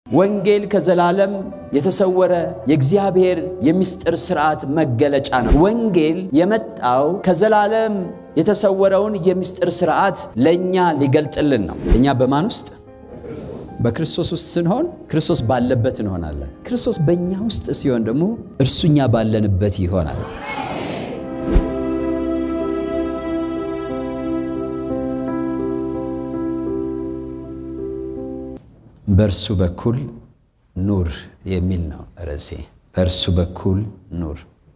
ወንጌል ከዘላለም የተሰወረ የእግዚአብሔር የምስጢር ስርዓት መገለጫ ነው። ወንጌል የመጣው ከዘላለም የተሰወረውን የምስጢር ስርዓት ለእኛ ሊገልጥልን ነው። እኛ በማን ውስጥ? በክርስቶስ ውስጥ ስንሆን ክርስቶስ ባለበት እንሆናለን። ክርስቶስ በእኛ ውስጥ ሲሆን ደግሞ እርሱ እኛ ባለንበት ይሆናል። በእርሱ በኩል ኑር የሚል ነው ርዕሴ። በእርሱ በኩል ኑር።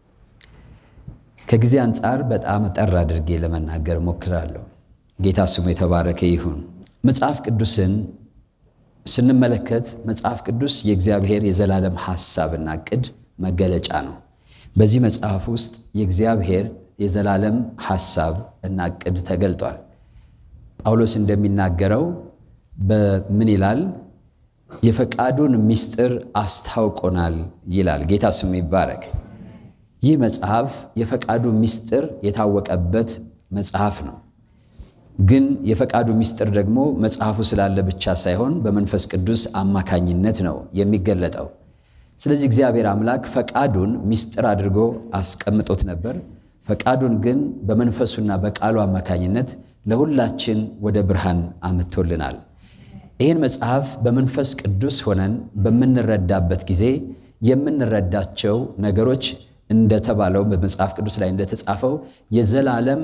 ከጊዜ አንጻር በጣም ጠር አድርጌ ለመናገር ሞክራለሁ። ጌታ ስሙ የተባረከ ይሁን። መጽሐፍ ቅዱስን ስንመለከት መጽሐፍ ቅዱስ የእግዚአብሔር የዘላለም ሐሳብና ዕቅድ መገለጫ ነው። በዚህ መጽሐፍ ውስጥ የእግዚአብሔር የዘላለም ሐሳብ እና ዕቅድ ተገልጧል። ጳውሎስ እንደሚናገረው በምን ይላል? የፈቃዱን ምስጢር አስታውቆናል ይላል። ጌታ ስሙ ይባረክ። ይህ መጽሐፍ የፈቃዱ ምስጢር የታወቀበት መጽሐፍ ነው። ግን የፈቃዱ ምስጢር ደግሞ መጽሐፉ ስላለ ብቻ ሳይሆን በመንፈስ ቅዱስ አማካኝነት ነው የሚገለጠው። ስለዚህ እግዚአብሔር አምላክ ፈቃዱን ምስጢር አድርጎ አስቀምጦት ነበር። ፈቃዱን ግን በመንፈሱና በቃሉ አማካኝነት ለሁላችን ወደ ብርሃን አምጥቶልናል። ይህን መጽሐፍ በመንፈስ ቅዱስ ሆነን በምንረዳበት ጊዜ የምንረዳቸው ነገሮች እንደተባለው በመጽሐፍ ቅዱስ ላይ እንደተጻፈው የዘላለም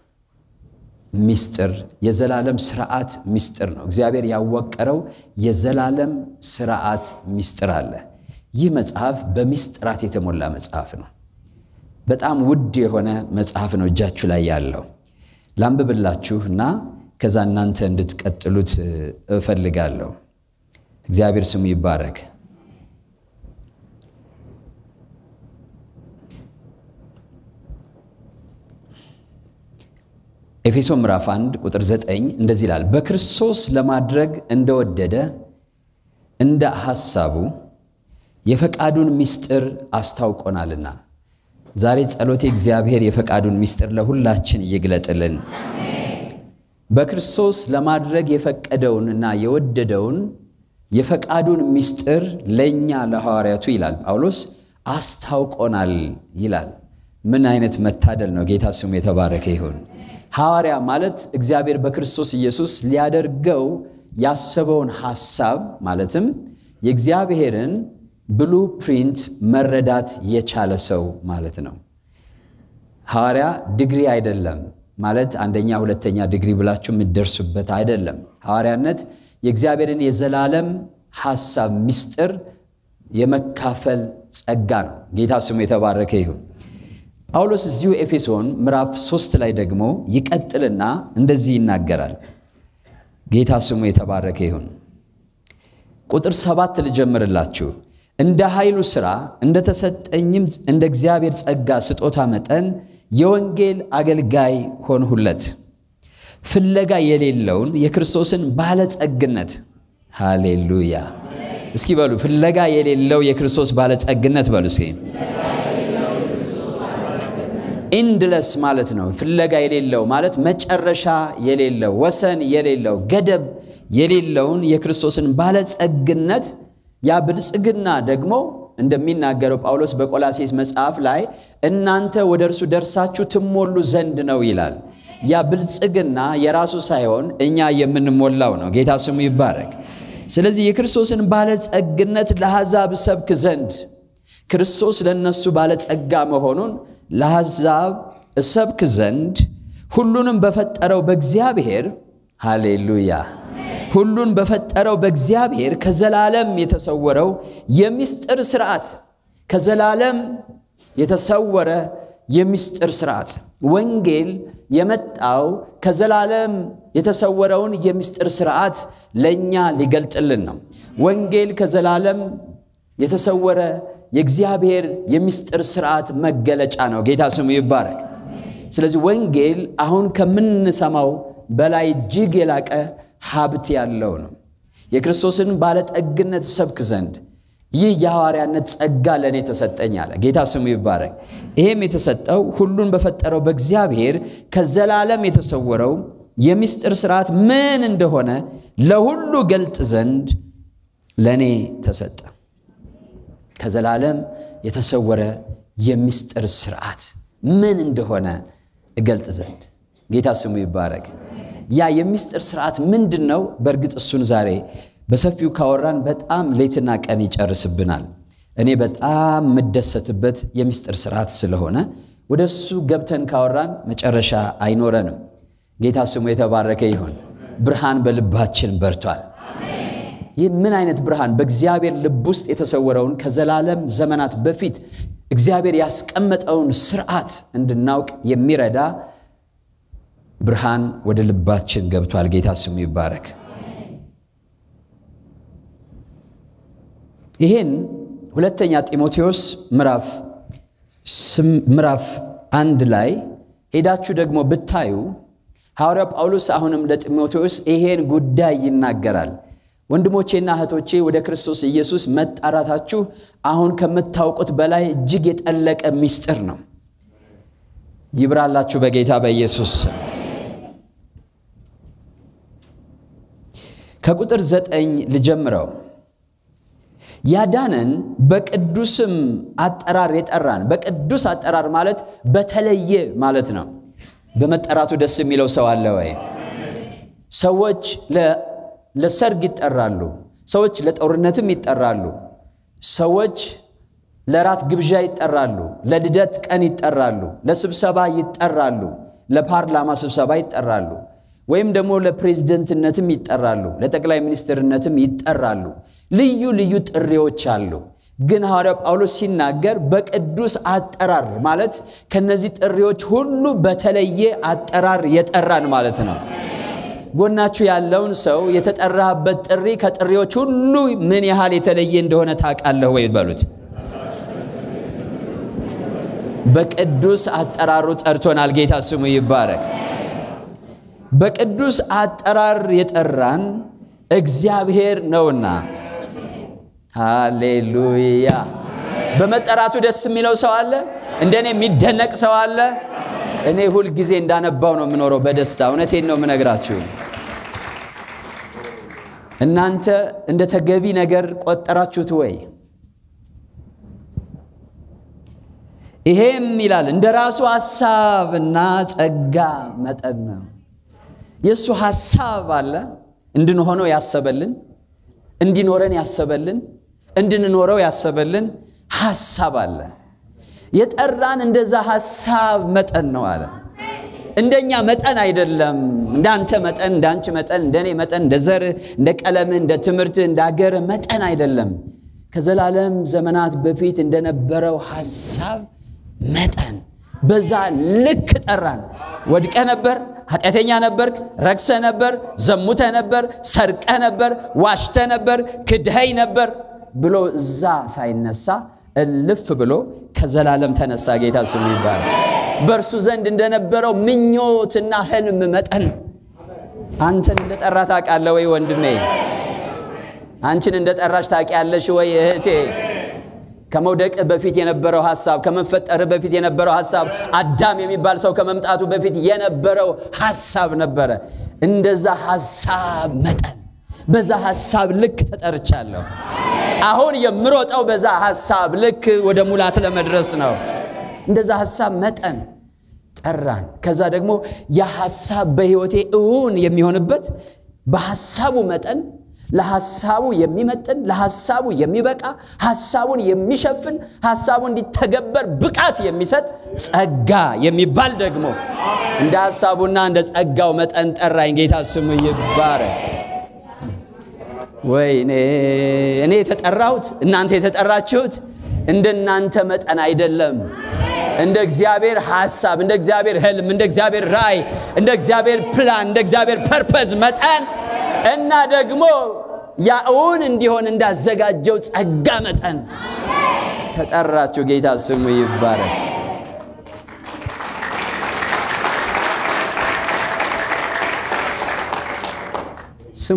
ምስጢር የዘላለም ስርዓት ምስጢር ነው። እግዚአብሔር ያወቀረው የዘላለም ስርዓት ምስጢር አለ። ይህ መጽሐፍ በምስጢራት የተሞላ መጽሐፍ ነው። በጣም ውድ የሆነ መጽሐፍ ነው እጃችሁ ላይ ያለው። ላንብብላችሁ እና ከዛ እናንተ እንድትቀጥሉት እፈልጋለሁ። እግዚአብሔር ስሙ ይባረክ። ኤፌሶን ምዕራፍ 1 ቁጥር 9 እንደዚህ ይላል፣ በክርስቶስ ለማድረግ እንደወደደ እንደ ሐሳቡ የፈቃዱን ምስጢር አስታውቆናልና። ዛሬ ጸሎቴ እግዚአብሔር የፈቃዱን ምስጢር ለሁላችን ይግለጥልን። በክርስቶስ ለማድረግ የፈቀደውንና የወደደውን የፈቃዱን ምስጢር ለእኛ ለሐዋርያቱ ይላል ጳውሎስ አስታውቆናል ይላል። ምን አይነት መታደል ነው! ጌታ ስሙ የተባረከ ይሁን። ሐዋርያ ማለት እግዚአብሔር በክርስቶስ ኢየሱስ ሊያደርገው ያሰበውን ሐሳብ ማለትም የእግዚአብሔርን ብሉ ፕሪንት መረዳት የቻለ ሰው ማለት ነው። ሐዋርያ ዲግሪ አይደለም ማለት አንደኛ ሁለተኛ ዲግሪ ብላችሁ የምትደርሱበት አይደለም። ሐዋርያነት የእግዚአብሔርን የዘላለም ሐሳብ ምስጢር የመካፈል ጸጋ ነው። ጌታ ስሙ የተባረከ ይሁን። ጳውሎስ እዚሁ ኤፌሶን ምዕራፍ ሶስት ላይ ደግሞ ይቀጥልና እንደዚህ ይናገራል። ጌታ ስሙ የተባረከ ይሁን። ቁጥር ሰባት ልጀምርላችሁ። እንደ ኃይሉ ሥራ እንደተሰጠኝም እንደ እግዚአብሔር ጸጋ ስጦታ መጠን የወንጌል አገልጋይ ሆንሁለት፣ ፍለጋ የሌለውን የክርስቶስን ባለጸግነት። ሃሌሉያ! እስኪ በሉ ፍለጋ የሌለው የክርስቶስ ባለጸግነት በሉ እስኪ ኢንድለስ ማለት ነው። ፍለጋ የሌለው ማለት መጨረሻ የሌለው ወሰን የሌለው ገደብ የሌለውን የክርስቶስን ባለጸግነት ያ ብልጽግና ደግሞ እንደሚናገረው ጳውሎስ በቆላሴስ መጽሐፍ ላይ እናንተ ወደ እርሱ ደርሳችሁ ትሞሉ ዘንድ ነው ይላል። ያ ብልጽግና የራሱ ሳይሆን እኛ የምንሞላው ነው። ጌታ ስሙ ይባረክ። ስለዚህ የክርስቶስን ባለጸግነት ለአሕዛብ ሰብክ ዘንድ ክርስቶስ ለእነሱ ባለጸጋ መሆኑን ለአሕዛብ እሰብክ ዘንድ ሁሉንም በፈጠረው በእግዚአብሔር ሃሌሉያ ሁሉን በፈጠረው በእግዚአብሔር ከዘላለም የተሰወረው የምስጢር ስርዓት ከዘላለም የተሰወረ የምስጢር ስርዓት ወንጌል የመጣው ከዘላለም የተሰወረውን የምስጢር ስርዓት ለእኛ ሊገልጥልን ነው። ወንጌል ከዘላለም የተሰወረ የእግዚአብሔር የምስጢር ስርዓት መገለጫ ነው። ጌታ ስሙ ይባረክ። ስለዚህ ወንጌል አሁን ከምንሰማው በላይ እጅግ የላቀ ሀብት ያለው ነው። የክርስቶስን ባለጠግነት ሰብክ ዘንድ ይህ የሐዋርያነት ጸጋ ለእኔ ተሰጠኝ አለ። ጌታ ስሙ ይባረክ። ይሄም የተሰጠው ሁሉን በፈጠረው በእግዚአብሔር ከዘላለም የተሰወረው የምስጢር ስርዓት ምን እንደሆነ ለሁሉ ገልጥ ዘንድ ለእኔ ተሰጠ። ከዘላለም የተሰወረ የምስጢር ስርዓት ምን እንደሆነ እገልጥ ዘንድ ጌታ ስሙ ይባረክ። ያ የምስጢር ስርዓት ምንድን ነው? በእርግጥ እሱን ዛሬ በሰፊው ካወራን በጣም ሌትና ቀን ይጨርስብናል። እኔ በጣም የምደሰትበት የምስጢር ስርዓት ስለሆነ ወደ እሱ ገብተን ካወራን መጨረሻ አይኖረንም። ጌታ ስሙ የተባረከ ይሁን። ብርሃን በልባችን በርቷል። ይህ ምን አይነት ብርሃን? በእግዚአብሔር ልብ ውስጥ የተሰወረውን ከዘላለም ዘመናት በፊት እግዚአብሔር ያስቀመጠውን ስርዓት እንድናውቅ የሚረዳ ብርሃን ወደ ልባችን ገብቷል። ጌታ ስሙ ይባረክ። ይህን ሁለተኛ ጢሞቴዎስ ምዕራፍ ምዕራፍ አንድ ላይ ሄዳችሁ ደግሞ ብታዩ ሐዋርያው ጳውሎስ አሁንም ለጢሞቴዎስ ይሄን ጉዳይ ይናገራል። ወንድሞቼና እህቶቼ ወደ ክርስቶስ ኢየሱስ መጣራታችሁ አሁን ከምታውቁት በላይ እጅግ የጠለቀ ምስጢር ነው። ይብራላችሁ በጌታ በኢየሱስ ከቁጥር ዘጠኝ ልጀምረው። ያዳነን በቅዱስም አጠራር የጠራን። በቅዱስ አጠራር ማለት በተለየ ማለት ነው። በመጠራቱ ደስ የሚለው ሰው አለ ወይ? ሰዎች ለሰርግ ይጠራሉ። ሰዎች ለጦርነትም ይጠራሉ። ሰዎች ለራት ግብዣ ይጠራሉ። ለልደት ቀን ይጠራሉ። ለስብሰባ ይጠራሉ። ለፓርላማ ስብሰባ ይጠራሉ። ወይም ደግሞ ለፕሬዝደንትነትም ይጠራሉ። ለጠቅላይ ሚኒስትርነትም ይጠራሉ። ልዩ ልዩ ጥሪዎች አሉ። ግን ሐዋርያው ጳውሎስ ሲናገር በቅዱስ አጠራር ማለት ከነዚህ ጥሪዎች ሁሉ በተለየ አጠራር የጠራን ማለት ነው። ጎናችሁ ያለውን ሰው የተጠራበት ጥሪ ከጥሪዎች ሁሉ ምን ያህል የተለየ እንደሆነ ታውቃለህ ወይ በሉት። በቅዱስ አጠራሩ ጠርቶናል። ጌታ ስሙ ይባረክ። በቅዱስ አጠራር የጠራን እግዚአብሔር ነውና፣ ሃሌሉያ። በመጠራቱ ደስ የሚለው ሰው አለ? እንደኔ የሚደነቅ ሰው አለ? እኔ ሁል ጊዜ እንዳነባው ነው የምኖረው በደስታ እውነቴን ነው የምነግራችሁ። እናንተ እንደ ተገቢ ነገር ቆጠራችሁት ወይ? ይሄም ይላል እንደ ራሱ ሐሳብና ጸጋ መጠን ነው። የእሱ ሐሳብ አለ እንድንሆነው ያሰበልን፣ እንዲኖረን ያሰበልን፣ እንድንኖረው ያሰበልን ሐሳብ አለ። የጠራን እንደዛ ሐሳብ መጠን ነው አለ። እንደኛ መጠን አይደለም። እንዳንተ መጠን፣ እንዳንቺ መጠን፣ እንደኔ መጠን፣ እንደ ዘርህ፣ እንደ ቀለምህ፣ እንደ ትምህርትህ፣ እንደ አገርህ መጠን አይደለም። ከዘላለም ዘመናት በፊት እንደነበረው ሐሳብ መጠን በዛ ልክ ጠራን። ወድቀ ነበር፣ ኃጢአተኛ ነበርክ፣ ረክሰ ነበር፣ ዘሙተ ነበር፣ ሰርቀ ነበር፣ ዋሽተ ነበር፣ ክድኸኝ ነበር ብሎ እዛ ሳይነሳ እልፍ ብሎ ከዘላለም ተነሳ። ጌታ ስሙ ይባላል። በእርሱ ዘንድ እንደነበረው ምኞትና ህልም መጠን አንተን እንደጠራ ታውቃለህ ወይ ወንድሜ? አንቺን እንደጠራሽ ታውቂያለሽ ወይ እህቴ? ከመውደቅ በፊት የነበረው ሐሳብ፣ ከመፈጠር በፊት የነበረው ሐሳብ፣ አዳም የሚባል ሰው ከመምጣቱ በፊት የነበረው ሐሳብ ነበረ። እንደዛ ሐሳብ መጠን በዛ ሐሳብ ልክ ተጠርቻለሁ። አሁን የምሮጠው በዛ ሐሳብ ልክ ወደ ሙላት ለመድረስ ነው። እንደዛ ሐሳብ መጠን ጠራን። ከዛ ደግሞ ያ ሐሳብ በሕይወቴ እውን የሚሆንበት በሐሳቡ መጠን ለሐሳቡ የሚመጥን ለሐሳቡ የሚበቃ ሐሳቡን የሚሸፍን ሐሳቡ እንዲተገበር ብቃት የሚሰጥ ጸጋ የሚባል ደግሞ እንደ ሐሳቡና እንደ ጸጋው መጠን ጠራኝ። ጌታ ስሙ ይባረክ። ወይ እኔ የተጠራሁት እናንተ የተጠራችሁት እንደ እናንተ መጠን አይደለም። እንደ እግዚአብሔር ሐሳብ፣ እንደ እግዚአብሔር ህልም፣ እንደ እግዚአብሔር ራእይ፣ እንደ እግዚአብሔር ፕላን፣ እንደ እግዚአብሔር ፐርፐዝ መጠን እና ደግሞ ያውን እንዲሆን እንዳዘጋጀው ጸጋ መጠን ተጠራችሁ። ጌታ ስሙ ይባረክ። ስሙ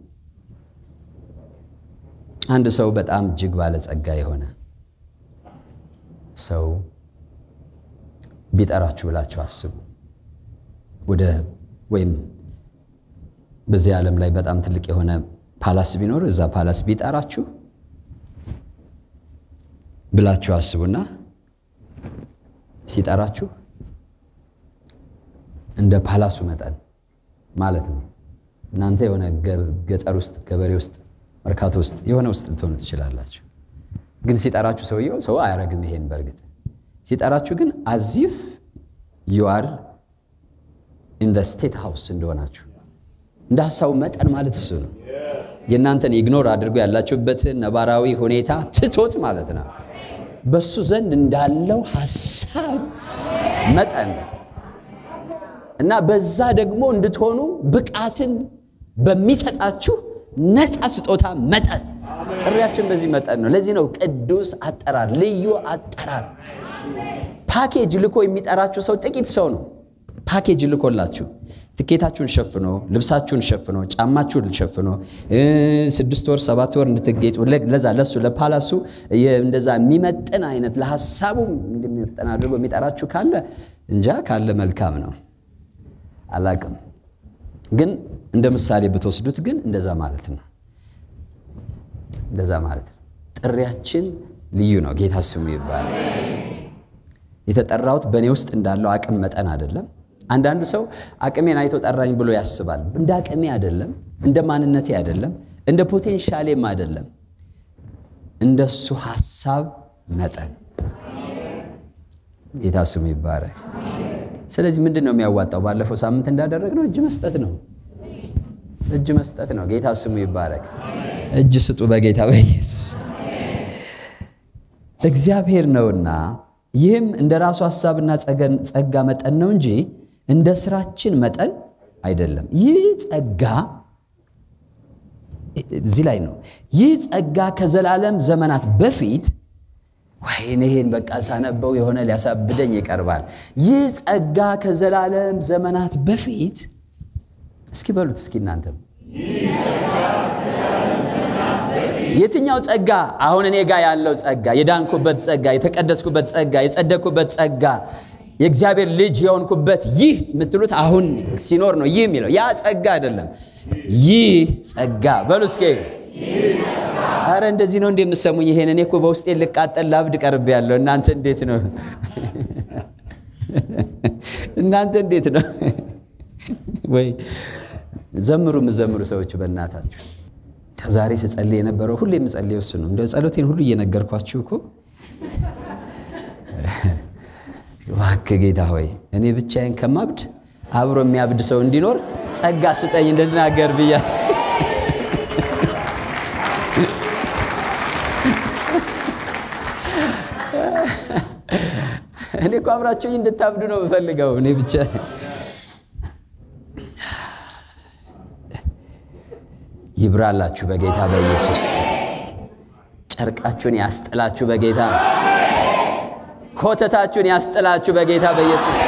አንድ ሰው በጣም እጅግ ባለጸጋ የሆነ ሰው ቢጠራችሁ ብላችሁ አስቡ። ወደ ወይም በዚህ ዓለም ላይ በጣም ትልቅ የሆነ ፓላስ ቢኖር እዛ ፓላስ ቢጠራችሁ ብላችሁ አስቡና ሲጠራችሁ እንደ ፓላሱ መጠን ማለት ነው። እናንተ የሆነ ገጠር ውስጥ ገበሬ ውስጥ መርካቶ ውስጥ የሆነ ውስጥ ልትሆኑ ትችላላችሁ። ግን ሲጠራችሁ ሰውየው ሰው አያረግም ይሄን በእርግጥ ሲጠራችሁ ግን አዚፍ ዩአር ኢን ስቴት ሃውስ እንደሆናችሁ እንደ ሀሳቡ መጠን ማለት እሱ ነው። የእናንተን ኢግኖር አድርጎ ያላችሁበትን ነባራዊ ሁኔታ ትቶት ማለት ነው። በእሱ ዘንድ እንዳለው ሀሳብ መጠን እና በዛ ደግሞ እንድትሆኑ ብቃትን በሚሰጣችሁ ነፃ ስጦታ መጠን ጥሪያችን በዚህ መጠን ነው። ለዚህ ነው ቅዱስ አጠራር፣ ልዩ አጠራር። ፓኬጅ ልኮ የሚጠራችሁ ሰው ጥቂት ሰው ነው። ፓኬጅ ልኮላችሁ ትኬታችሁን ሸፍኖ ልብሳችሁን ሸፍኖ ጫማችሁን ሸፍኖ ስድስት ወር ሰባት ወር እንድትጌጡ ለዛ ለሱ ለፓላሱ እንደዛ የሚመጥን አይነት ለሀሳቡ እንደሚመጥን አድርጎ የሚጠራችሁ ካለ እንጃ ካለ መልካም ነው። አላቅም ግን እንደ ምሳሌ ብትወስዱት ግን እንደዛ ማለት ነው። እንደዛ ማለት ነው። ጥሪያችን ልዩ ነው። ጌታ ስሙ ይባላል። የተጠራሁት በእኔ ውስጥ እንዳለው አቅም መጠን አይደለም። አንዳንዱ ሰው አቅሜን አይቶ ጠራኝ ብሎ ያስባል። እንደ አቅሜ አይደለም፣ እንደ ማንነቴ አይደለም፣ እንደ ፖቴንሻሌም አይደለም፣ እንደሱ ሐሳብ መጠን። ጌታ ስሙ ይባረክ። ስለዚህ ምንድን ነው የሚያዋጣው? ባለፈው ሳምንት እንዳደረግነው እጅ መስጠት ነው። እጅ መስጠት ነው። ጌታ ስሙ ይባረክ። እጅ ስጡ በጌታ በኢየሱስ እግዚአብሔር ነውና ይህም እንደ ራሱ ሐሳብና ጸጋ መጠን ነው እንጂ እንደ ስራችን መጠን አይደለም። ይህ ጸጋ እዚህ ላይ ነው። ይህ ጸጋ ከዘላለም ዘመናት በፊት ወይኔ ይሄን በቃ ሳነበው የሆነ ሊያሳብደኝ ይቀርባል። ይህ ጸጋ ከዘላለም ዘመናት በፊት እስኪ በሉት እስኪ እናንተም የትኛው ጸጋ? አሁን እኔ ጋር ያለው ጸጋ፣ የዳንኩበት ጸጋ፣ የተቀደስኩበት ጸጋ፣ የጸደቅኩበት ጸጋ፣ የእግዚአብሔር ልጅ የሆንኩበት ይህ የምትሉት አሁን ሲኖር ነው። ይህ የሚለው ያ ጸጋ አይደለም። ይህ ጸጋ በሉ እስኪ። አረ እንደዚህ ነው እንደ የምሰሙኝ? ይሄን እኔ እኮ በውስጤ ልቃጠል ላብድ ቀርቤ ያለው እናንተ እንዴት ነው? እናንተ እንዴት ነው? ወይ ዘምሩ፣ የምዘምሩ ሰዎች በእናታችሁ ዛሬ ስጸልይ የነበረው ሁሌ የምጸልየው እሱ ነው። እንደ ጸሎቴን ሁሉ እየነገርኳችሁ እኮ እባክህ ጌታ ሆይ እኔ ብቻዬን ከማብድ አብሮ የሚያብድ ሰው እንዲኖር ጸጋ ስጠኝ እንድናገር ብያ እኔ እኮ አብራችሁ እንድታብዱ ነው የምፈልገው እኔ ብቻ ይብራላችሁ በጌታ በኢየሱስ ጨርቃችሁን ያስጥላችሁ በጌታ ኮተታችሁን ያስጥላችሁ በጌታ በኢየሱስ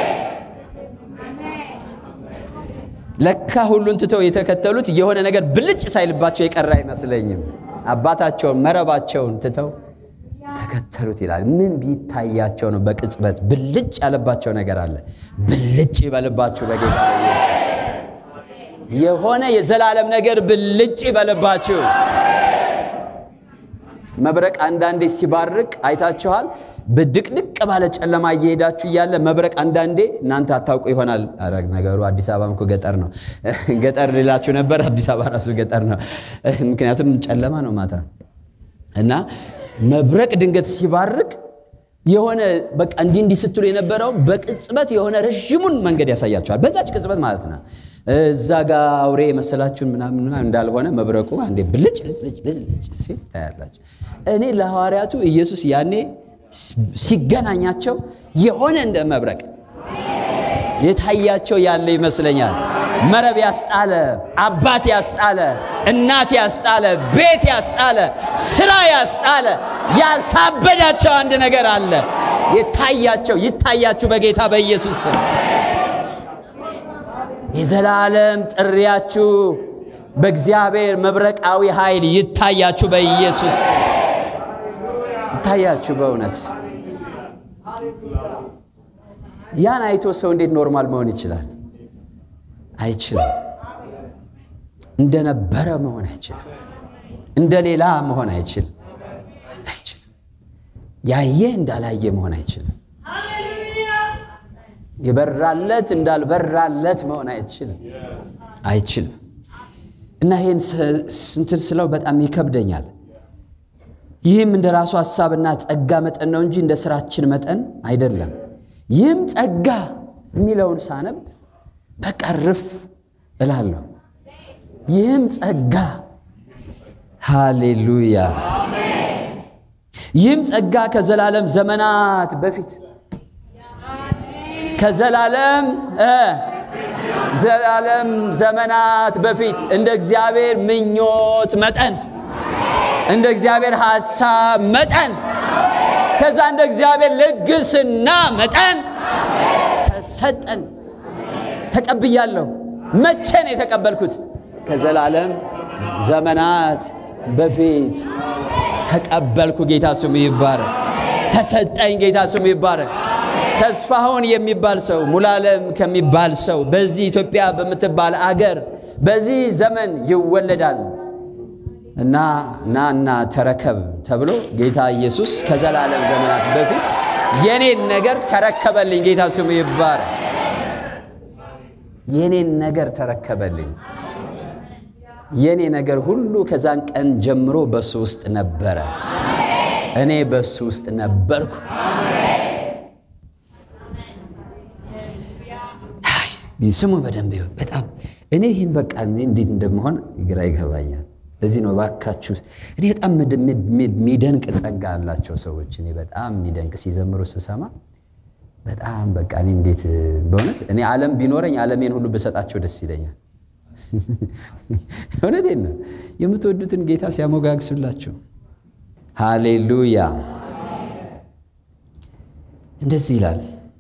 ለካ ሁሉን ትተው የተከተሉት የሆነ ነገር ብልጭ ሳይልባቸው የቀረ አይመስለኝም አባታቸውን መረባቸውን ትተው ተከተሉት ይላል ምን ቢታያቸው ነው በቅጽበት ብልጭ ያለባቸው ነገር አለ ብልጭ ይበልባችሁ በጌታ በኢየሱስ የሆነ የዘላለም ነገር ብልጭ ይበልባችሁ መብረቅ አንዳንዴ ሲባርቅ አይታችኋል በድቅድቅ ባለ ጨለማ እየሄዳችሁ እያለ መብረቅ አንዳንዴ እናንተ አታውቁ ይሆናል ኧረ ነገሩ አዲስ አበባም እኮ ገጠር ነው ገጠር ልላችሁ ነበር አዲስ አበባ ራሱ ገጠር ነው ምክንያቱም ጨለማ ነው ማታ እና መብረቅ ድንገት ሲባርቅ የሆነ በቃ እንዲህ እንዲህ ስትሉ የነበረው በቅጽበት የሆነ ረዥሙን መንገድ ያሳያቸዋል በዛች ቅጽበት ማለት ነው እዛ ጋ አውሬ የመሰላችሁን ምናምን እንዳልሆነ መብረቁ አንዴ ብልጭ ልጭ ልጭ ሲል ታያላችሁ እኔ ለሐዋርያቱ ኢየሱስ ያኔ ሲገናኛቸው የሆነ እንደ መብረቅ የታያቸው ያለ ይመስለኛል መረብ ያስጣለ አባት ያስጣለ እናት ያስጣለ ቤት ያስጣለ ስራ ያስጣለ ያሳበዳቸው አንድ ነገር አለ የታያቸው ይታያችሁ በጌታ በኢየሱስ ስም የዘላለም ጥሪያችሁ በእግዚአብሔር መብረቃዊ ኃይል ይታያችሁ በኢየሱስ ይታያችሁ በእውነት ያን አይቶ ሰው እንዴት ኖርማል መሆን ይችላል አይችልም እንደነበረ መሆን አይችልም። እንደ ሌላ መሆን አይችልም አይችልም። ያየ እንዳላየ መሆን አይችልም። የበራለት እንዳልበራለት መሆን አይችልም አይችልም። እና ይህን ስንትን ስለው በጣም ይከብደኛል። ይህም እንደ ራሱ ሐሳብና ጸጋ መጠን ነው እንጂ እንደ ስራችን መጠን አይደለም። ይህም ጸጋ የሚለውን ሳነብ በቃ ርፍ እላለሁ። ይህም ጸጋ ሃሌሉያ። ይህም ጸጋ ከዘላለም ዘመናት በፊት ከዘላለም ዘላለም ዘመናት በፊት እንደ እግዚአብሔር ምኞት መጠን እንደ እግዚአብሔር ሐሳብ መጠን ከዛ እንደ እግዚአብሔር ልግስና መጠን ተሰጠን። ተቀብያለሁ። መቼ ነው የተቀበልኩት? ከዘላለም ዘመናት በፊት ተቀበልኩ። ጌታ ስሙ ይባረክ። ተሰጠኝ። ጌታ ስሙ ይባረክ። ተስፋሁን የሚባል ሰው ሙላለም ከሚባል ሰው በዚህ ኢትዮጵያ በምትባል አገር በዚህ ዘመን ይወለዳል እና ናና ተረከብ ተብሎ ጌታ ኢየሱስ ከዘላለም ዘመናት በፊት የኔን ነገር ተረከበልኝ። ጌታ ስሙ ይባረክ። የኔን ነገር ተረከበልኝ። የኔ ነገር ሁሉ ከዛን ቀን ጀምሮ በሱ ውስጥ ነበረ። እኔ በሱ ውስጥ ነበርኩ። ስሙ በደንብ ይሁን። በጣም እኔ ይህን በቃ እንዴት እንደመሆን ግራ ይገባኛል። ለዚህ ነው ባካችሁ፣ እኔ በጣም የሚደንቅ ጸጋ አላቸው ሰዎች። እኔ በጣም የሚደንቅ ሲዘምሩ ስሰማ በጣም በቃ እኔ እንዴት በእውነት እኔ ዓለም ቢኖረኝ ዓለሜን ሁሉ ብሰጣቸው ደስ ይለኛል። እውነቴን ነው። የምትወዱትን ጌታ ሲያሞጋግሱላችሁ፣ ሃሌሉያ። እንደዚህ ይላል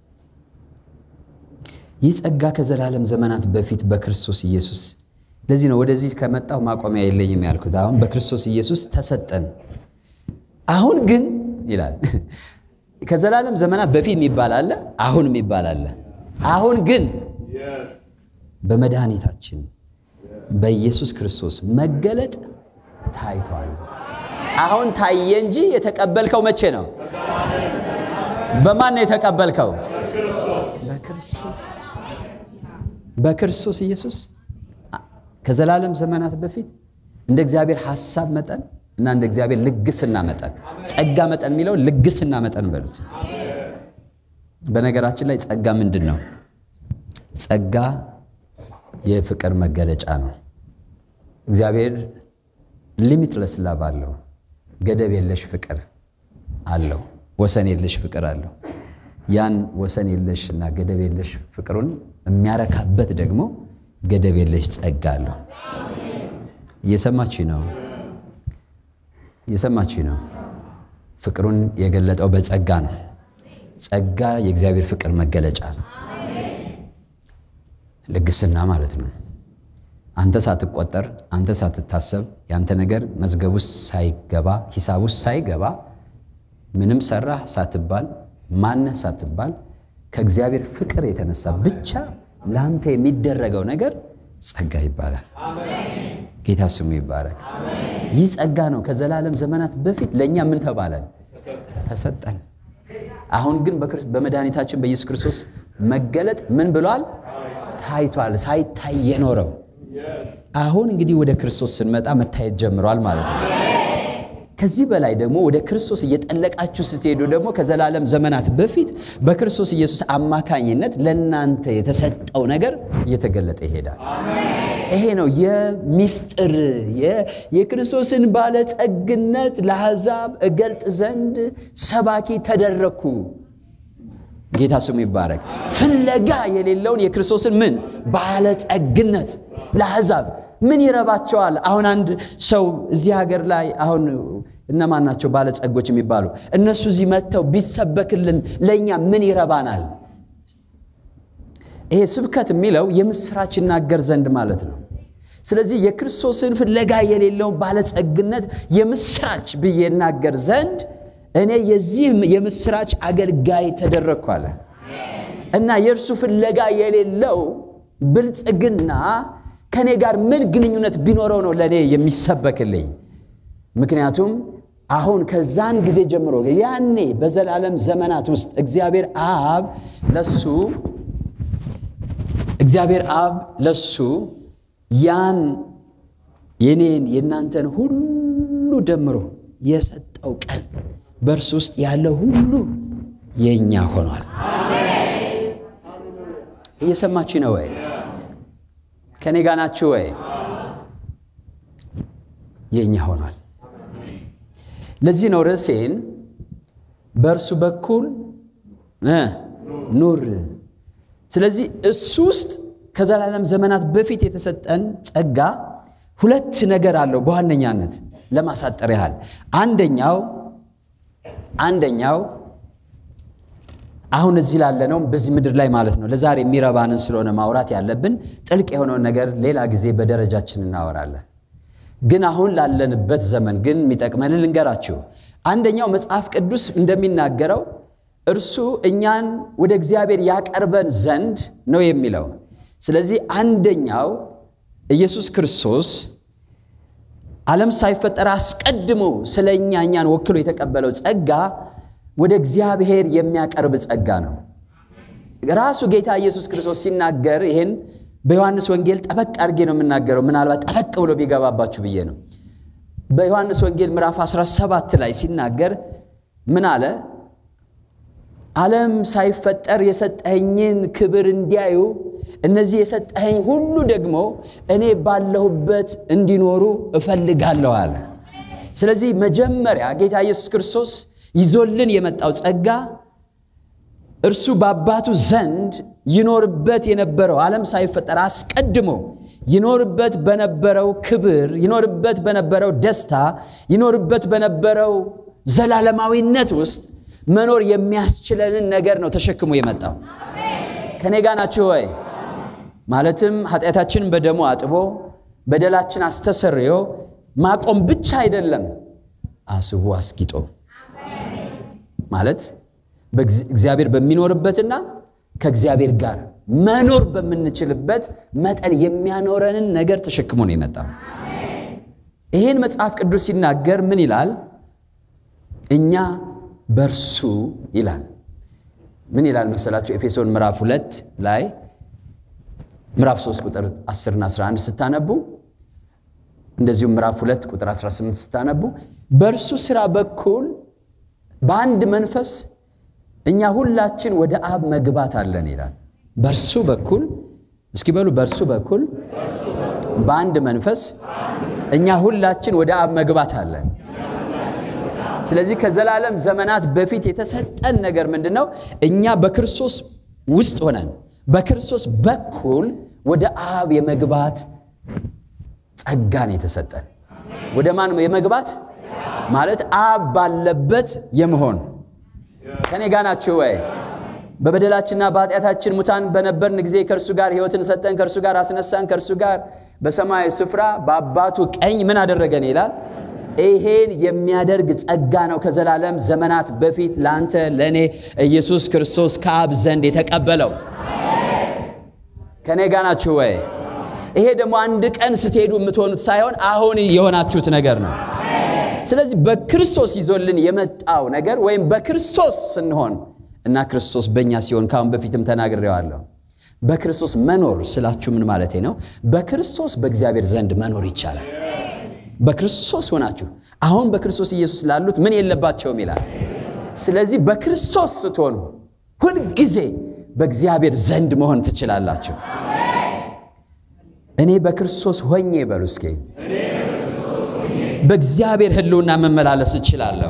ይህ ጸጋ ከዘላለም ዘመናት በፊት በክርስቶስ ኢየሱስ። ለዚህ ነው ወደዚህ ከመጣሁ ማቆሚያ የለኝም ያልኩት። አሁን በክርስቶስ ኢየሱስ ተሰጠን። አሁን ግን ይላል ከዘላለም ዘመናት በፊት የሚባል አለ፣ አሁን የሚባል አለ። አሁን ግን በመድኃኒታችን በኢየሱስ ክርስቶስ መገለጥ ታይቷል። አሁን ታየ እንጂ የተቀበልከው መቼ ነው? በማን ነው የተቀበልከው? በክርስቶስ በክርስቶስ ኢየሱስ ከዘላለም ዘመናት በፊት እንደ እግዚአብሔር ሐሳብ መጠን እና እንደ እግዚአብሔር ልግስና መጠን ጸጋ መጠን የሚለው ልግስና መጠን በሉት። በነገራችን ላይ ጸጋ ምንድን ነው? ጸጋ የፍቅር መገለጫ ነው። እግዚአብሔር ሊሚትለስ ላቭ አለው። ገደብ የለሽ ፍቅር አለው። ወሰን የለሽ ፍቅር አለው። ያን ወሰን የለሽ እና ገደብ የለሽ ፍቅሩን የሚያረካበት ደግሞ ገደብ የለሽ ጸጋ አለው። እየሰማችሁ ነው? እየሰማችሁ ነው? ፍቅሩን የገለጠው በጸጋ ነው። ጸጋ የእግዚአብሔር ፍቅር መገለጫ ነው። ልግስና ማለት ነው። አንተ ሳትቆጠር፣ አንተ ሳትታሰብ፣ ያንተ ነገር መዝገብ ውስጥ ሳይገባ፣ ሂሳብ ውስጥ ሳይገባ ምንም ሰራህ ሳትባል ማነህ ሳትባል ከእግዚአብሔር ፍቅር የተነሳ ብቻ ለአንተ የሚደረገው ነገር ጸጋ ይባላል። ጌታ ስሙ ይባረክ። ይህ ጸጋ ነው። ከዘላለም ዘመናት በፊት ለእኛ ምን ተባለን? ተሰጠን። አሁን ግን በመድኃኒታችን በኢየሱስ ክርስቶስ መገለጥ ምን ብሏል? ታይቷል። ሳይታይ የኖረው አሁን እንግዲህ ወደ ክርስቶስ ስንመጣ መታየት ጀምሯል ማለት ነው። ከዚህ በላይ ደግሞ ወደ ክርስቶስ እየጠለቃችሁ ስትሄዱ ደግሞ ከዘላለም ዘመናት በፊት በክርስቶስ ኢየሱስ አማካኝነት ለእናንተ የተሰጠው ነገር እየተገለጠ ይሄዳል። ይሄ ነው የሚስጥር የክርስቶስን ባለጸግነት ለአሕዛብ እገልጥ ዘንድ ሰባኪ ተደረግኩ። ጌታ ስሙ ይባረክ። ፍለጋ የሌለውን የክርስቶስን ምን ባለጸግነት ለአሕዛብ ምን ይረባቸዋል? አሁን አንድ ሰው እዚህ ሀገር ላይ አሁን እነማን ናቸው ባለጸጎች የሚባሉ? እነሱ እዚህ መጥተው ቢሰበክልን ለእኛ ምን ይረባናል? ይሄ ስብከት የሚለው የምስራች ይናገር ዘንድ ማለት ነው። ስለዚህ የክርስቶስን ፍለጋ የሌለውን ባለጸግነት የምስራች ብዬ እናገር ዘንድ እኔ የዚህ የምስራች አገልጋይ ተደረግኩ አለ እና የእርሱ ፍለጋ የሌለው ብልጽግና ከእኔ ጋር ምን ግንኙነት ቢኖረው ነው ለእኔ የሚሰበክልኝ? ምክንያቱም አሁን ከዛን ጊዜ ጀምሮ ያኔ በዘላለም ዘመናት ውስጥ እግዚአብሔር አብ ለሱ እግዚአብሔር አብ ለሱ ያን የኔን የእናንተን ሁሉ ደምሮ የሰጠው ቀን በእርሱ ውስጥ ያለ ሁሉ የእኛ ሆኗል። እየሰማችሁ ነው ወይ? ከኔ ጋር ናችሁ ወይ? የእኛ ሆኗል። ለዚህ ነው ርዕሴን በእርሱ በኩል ኑር። ስለዚህ እሱ ውስጥ ከዘላለም ዘመናት በፊት የተሰጠን ጸጋ ሁለት ነገር አለው በዋነኛነት ለማሳጠር ያህል አንደኛው አንደኛው አሁን እዚህ ላለነው በዚህ ምድር ላይ ማለት ነው ለዛሬ የሚረባንን ስለሆነ ማውራት ያለብን ጥልቅ የሆነውን ነገር ሌላ ጊዜ በደረጃችን እናወራለን ግን አሁን ላለንበት ዘመን ግን የሚጠቅመንን ልንገራችሁ አንደኛው መጽሐፍ ቅዱስ እንደሚናገረው እርሱ እኛን ወደ እግዚአብሔር ያቀርበን ዘንድ ነው የሚለው ስለዚህ አንደኛው ኢየሱስ ክርስቶስ ዓለም ሳይፈጠር አስቀድሞ ስለ እኛ እኛን ወክሎ የተቀበለው ጸጋ ወደ እግዚአብሔር የሚያቀርብ ጸጋ ነው ራሱ ጌታ ኢየሱስ ክርስቶስ ሲናገር ይህን በዮሐንስ ወንጌል ጠበቅ አድርጌ ነው የምናገረው ምናልባት ጠበቅ ብሎ ቢገባባችሁ ብዬ ነው በዮሐንስ ወንጌል ምዕራፍ 17 ላይ ሲናገር ምን አለ ዓለም ሳይፈጠር የሰጠኸኝን ክብር እንዲያዩ እነዚህ የሰጠኸኝ ሁሉ ደግሞ እኔ ባለሁበት እንዲኖሩ እፈልጋለሁ አለ ስለዚህ መጀመሪያ ጌታ ኢየሱስ ክርስቶስ ይዞልን የመጣው ጸጋ እርሱ በአባቱ ዘንድ ይኖርበት የነበረው ዓለም ሳይፈጠር አስቀድሞ ይኖርበት በነበረው ክብር ይኖርበት በነበረው ደስታ ይኖርበት በነበረው ዘላለማዊነት ውስጥ መኖር የሚያስችለንን ነገር ነው ተሸክሞ የመጣው ከኔ ጋ ናችሁ ወይ ማለትም ኃጢአታችንን በደሙ አጥቦ በደላችን አስተሰርዮ ማቆም ብቻ አይደለም አስቦ አስጊጦ ማለት እግዚአብሔር በሚኖርበትና ከእግዚአብሔር ጋር መኖር በምንችልበት መጠን የሚያኖረንን ነገር ተሸክሞ ነው የመጣው ይህን መጽሐፍ ቅዱስ ሲናገር ምን ይላል እኛ በእርሱ ይላል ምን ይላል መሰላቸው ኤፌሶን ምዕራፍ ሁለት ላይ ምዕራፍ 3 ቁጥር 10 እና 11 ስታነቡ እንደዚሁም ምዕራፍ 2 ቁጥር 18 ስታነቡ በእርሱ ስራ በኩል በአንድ መንፈስ እኛ ሁላችን ወደ አብ መግባት አለን ይላል በእርሱ በኩል እስኪ በሉ በእርሱ በኩል በአንድ መንፈስ እኛ ሁላችን ወደ አብ መግባት አለን ስለዚህ ከዘላለም ዘመናት በፊት የተሰጠን ነገር ምንድን ነው እኛ በክርስቶስ ውስጥ ሆነን በክርስቶስ በኩል ወደ አብ የመግባት ጸጋን የተሰጠን ወደ ማን የመግባት ማለት አብ ባለበት የመሆን ከኔ ጋ ናችሁ ወይ በበደላችንና በኃጢአታችን ሙታን በነበርን ጊዜ ከእርሱ ጋር ህይወትን ሰጠን ከእርሱ ጋር አስነሳን ከእርሱ ጋር በሰማያዊ ስፍራ በአባቱ ቀኝ ምን አደረገን ይላል ይሄን የሚያደርግ ጸጋ ነው ከዘላለም ዘመናት በፊት ለአንተ ለእኔ ኢየሱስ ክርስቶስ ከአብ ዘንድ የተቀበለው ከእኔ ጋ ናችሁ ወይ ይሄ ደግሞ አንድ ቀን ስትሄዱ የምትሆኑት ሳይሆን አሁን የሆናችሁት ነገር ነው ስለዚህ በክርስቶስ ይዞልን የመጣው ነገር ወይም በክርስቶስ ስንሆን እና ክርስቶስ በእኛ ሲሆን ካሁን በፊትም ተናግሬዋለሁ በክርስቶስ መኖር ስላችሁ ምን ማለት ነው በክርስቶስ በእግዚአብሔር ዘንድ መኖር ይቻላል በክርስቶስ ሆናችሁ አሁን በክርስቶስ ኢየሱስ ላሉት ምን የለባቸውም ይላል ስለዚህ በክርስቶስ ስትሆኑ ሁልጊዜ በእግዚአብሔር ዘንድ መሆን ትችላላችሁ እኔ በክርስቶስ ሆኜ በሉ እስኪ በእግዚአብሔር ህልውና መመላለስ እችላለሁ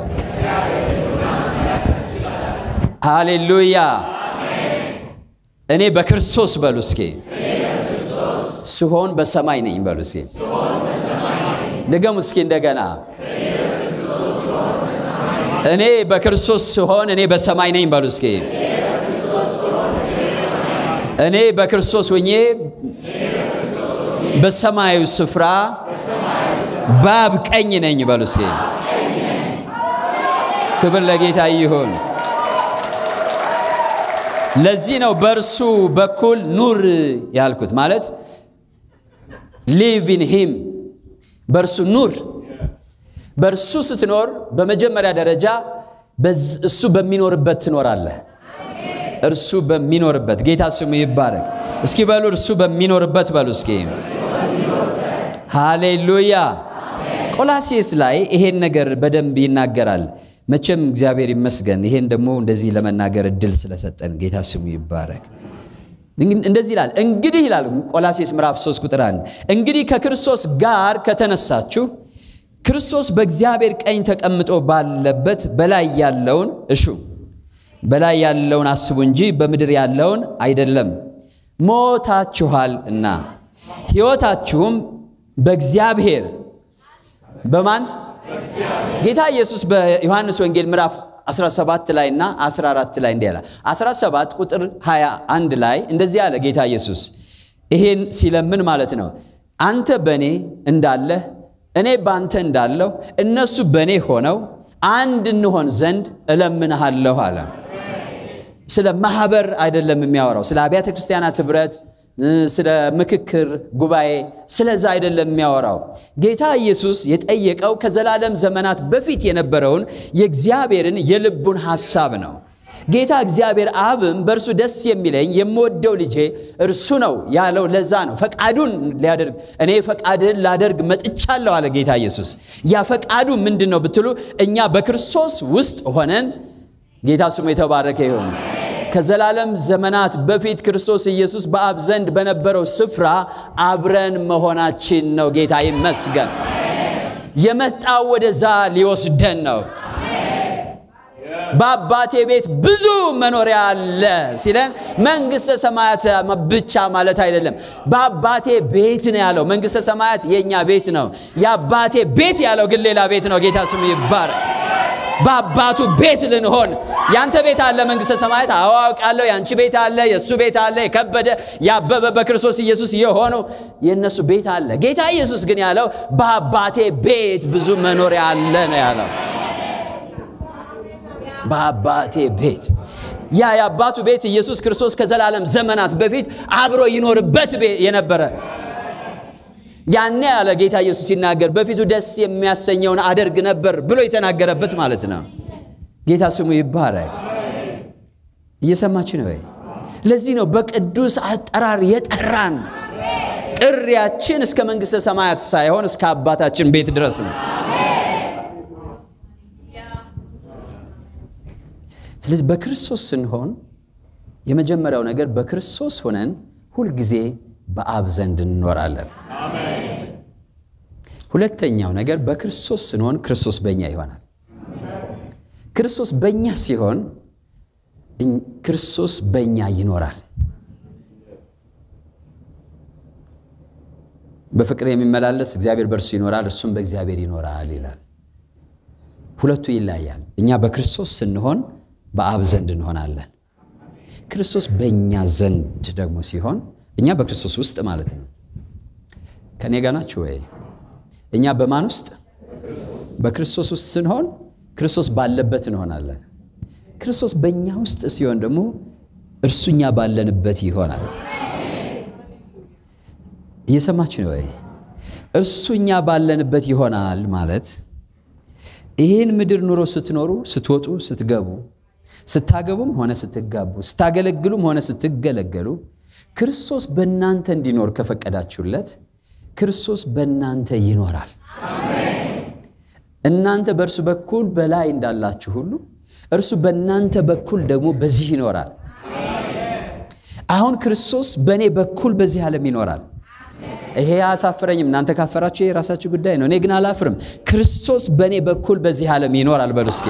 ሃሌሉያ እኔ በክርስቶስ በሉ እስኪ ስሆን በሰማይ ነኝ በሉ እስኪ ድገሙ እስኪ እንደገና እኔ በክርስቶስ ስሆን እኔ በሰማይ ነኝ በሉ እስኪ እኔ በክርስቶስ ሆኜ በሰማያዊ ስፍራ ባብ ቀኝ ነኝ በሉ እስኪ ክብር ለጌታ ይሁን ለዚህ ነው በእርሱ በኩል ኑር ያልኩት ማለት ሊቭ ኢን ሂም በእርሱ ኑር። በእርሱ ስትኖር በመጀመሪያ ደረጃ እሱ በሚኖርበት ትኖራለህ። እርሱ በሚኖርበት ጌታ ስሙ ይባረክ። እስኪ በሉ እርሱ በሚኖርበት በሉ እስኪ ሃሌሉያ። ቆላሴስ ላይ ይሄን ነገር በደንብ ይናገራል። መቼም እግዚአብሔር ይመስገን ይሄን ደግሞ እንደዚህ ለመናገር እድል ስለሰጠን ጌታ ስሙ ይባረክ። እንደዚህ ይላል እንግዲህ ይላል ቆላሴስ ምዕራፍ 3 ቁጥር 1 እንግዲህ ከክርስቶስ ጋር ከተነሳችሁ ክርስቶስ በእግዚአብሔር ቀኝ ተቀምጦ ባለበት በላይ ያለውን እሹ በላይ ያለውን አስቡ እንጂ በምድር ያለውን አይደለም። ሞታችኋል እና ሕይወታችሁም በእግዚአብሔር በማን ጌታ ኢየሱስ በዮሐንስ ወንጌል ምዕራፍ 17 ላይ እና 14 ላይ እንዲህ ያለ 17 ቁጥር 21 ላይ እንደዚህ አለ ጌታ ኢየሱስ ይሄን ሲለምን ማለት ነው አንተ በእኔ እንዳለህ እኔ በአንተ እንዳለሁ እነሱ በእኔ ሆነው አንድ እንሆን ዘንድ እለምንሃለሁ አለ ስለ ማህበር አይደለም የሚያወራው ስለ አብያተ ክርስቲያናት ህብረት ስለ ምክክር ጉባኤ ስለዛ አይደለም የሚያወራው ጌታ ኢየሱስ የጠየቀው ከዘላለም ዘመናት በፊት የነበረውን የእግዚአብሔርን የልቡን ሐሳብ ነው ጌታ እግዚአብሔር አብም በእርሱ ደስ የሚለኝ የምወደው ልጄ እርሱ ነው ያለው ለዛ ነው ፈቃዱን ሊያደርግ እኔ ፈቃድህን ላደርግ መጥቻለሁ አለ ጌታ ኢየሱስ ያ ፈቃዱ ምንድን ነው ብትሉ እኛ በክርስቶስ ውስጥ ሆነን ጌታ ስሙ የተባረከ ይሆን ከዘላለም ዘመናት በፊት ክርስቶስ ኢየሱስ በአብ ዘንድ በነበረው ስፍራ አብረን መሆናችን ነው ጌታ ይመስገን የመጣው ወደዛ ሊወስደን ነው በአባቴ ቤት ብዙ መኖሪያ አለ ሲለን መንግስተ ሰማያት ብቻ ማለት አይደለም በአባቴ ቤት ነው ያለው መንግስተ ሰማያት የእኛ ቤት ነው የአባቴ ቤት ያለው ግን ሌላ ቤት ነው ጌታ ስሙ ይባረክ በአባቱ ቤት ልንሆን ያንተ ቤት አለ መንግስተ ሰማያት አዋውቃለሁ ያንቺ ቤት አለ የእሱ ቤት አለ የከበደ ያበበ በክርስቶስ ኢየሱስ የሆነው የእነሱ ቤት አለ ጌታ ኢየሱስ ግን ያለው በአባቴ ቤት ብዙ መኖሪያ አለ ነው ያለው በአባቴ ቤት ያ የአባቱ ቤት ኢየሱስ ክርስቶስ ከዘላለም ዘመናት በፊት አብሮ ይኖርበት የነበረ ያኔ ያለ ጌታ ኢየሱስ ሲናገር በፊቱ ደስ የሚያሰኘውን አደርግ ነበር ብሎ የተናገረበት ማለት ነው ጌታ ስሙ ይባረክ እየሰማችሁ ነው ለዚህ ነው በቅዱስ አጠራር የጠራን ጥሪያችን እስከ መንግሥተ ሰማያት ሳይሆን እስከ አባታችን ቤት ድረስ ነው ስለዚህ በክርስቶስ ስንሆን የመጀመሪያው ነገር በክርስቶስ ሆነን ሁልጊዜ በአብ ዘንድ እንኖራለን ሁለተኛው ነገር በክርስቶስ ስንሆን ክርስቶስ በእኛ ይሆናል ክርስቶስ በእኛ ሲሆን ክርስቶስ በእኛ ይኖራል በፍቅር የሚመላለስ እግዚአብሔር በእርሱ ይኖራል እርሱም በእግዚአብሔር ይኖራል ይላል ሁለቱ ይለያል እኛ በክርስቶስ ስንሆን በአብ ዘንድ እንሆናለን ክርስቶስ በእኛ ዘንድ ደግሞ ሲሆን እኛ በክርስቶስ ውስጥ ማለት ነው ከእኔ ጋር ናችሁ ወይ እኛ በማን ውስጥ በክርስቶስ ውስጥ ስንሆን ክርስቶስ ባለበት እንሆናለን ክርስቶስ በእኛ ውስጥ ሲሆን ደግሞ እርሱ እኛ ባለንበት ይሆናል እየሰማችሁ ነው ወይ እርሱ እኛ ባለንበት ይሆናል ማለት ይህን ምድር ኑሮ ስትኖሩ ስትወጡ ስትገቡ ስታገቡም ሆነ ስትጋቡ ስታገለግሉም ሆነ ስትገለገሉ ክርስቶስ በእናንተ እንዲኖር ከፈቀዳችሁለት ክርስቶስ በእናንተ ይኖራል እናንተ በእርሱ በኩል በላይ እንዳላችሁ ሁሉ እርሱ በእናንተ በኩል ደግሞ በዚህ ይኖራል አሁን ክርስቶስ በእኔ በኩል በዚህ ዓለም ይኖራል ይሄ አያሳፍረኝም እናንተ ካፈራችሁ የራሳችሁ ጉዳይ ነው እኔ ግን አላፍርም ክርስቶስ በእኔ በኩል በዚህ ዓለም ይኖራል በሉ እስኪ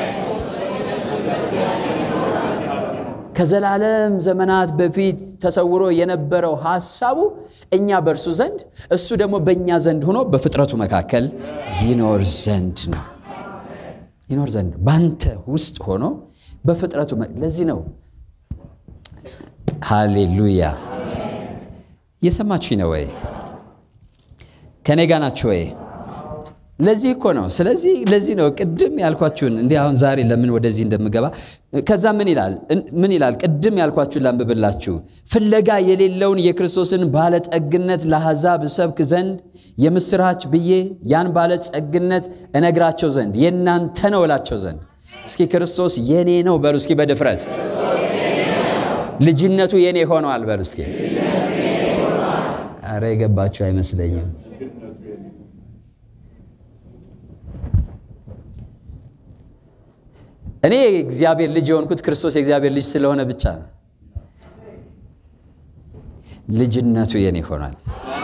ከዘላለም ዘመናት በፊት ተሰውሮ የነበረው ሐሳቡ እኛ በእርሱ ዘንድ እሱ ደግሞ በእኛ ዘንድ ሆኖ በፍጥረቱ መካከል ይኖር ዘንድ ነው ይኖር ዘንድ ነው በአንተ ውስጥ ሆኖ በፍጥረቱ ለዚህ ነው ሃሌሉያ እየሰማችሁ ነው ወይ ከእኔ ጋ ናችሁ ወይ ለዚህ እኮ ነው። ስለዚህ ለዚህ ነው ቅድም ያልኳችሁን እንዲህ አሁን ዛሬ ለምን ወደዚህ እንደምገባ ከዛ ምን ይላል ምን ይላል? ቅድም ያልኳችሁን ላንብብላችሁ። ፍለጋ የሌለውን የክርስቶስን ባለጠግነት ለአሕዛብ እሰብክ ዘንድ የምስራች ብዬ ያን ባለጸግነት እነግራቸው ዘንድ የእናንተ ነው እላቸው ዘንድ። እስኪ ክርስቶስ የኔ ነው በሉ እስኪ በድፍረት ልጅነቱ የኔ ሆኗል በሉ እስኪ። አረ የገባችሁ አይመስለኝም። እኔ የእግዚአብሔር ልጅ የሆንኩት ክርስቶስ የእግዚአብሔር ልጅ ስለሆነ ብቻ ነው። ልጅነቱ የኔ ሆኗል።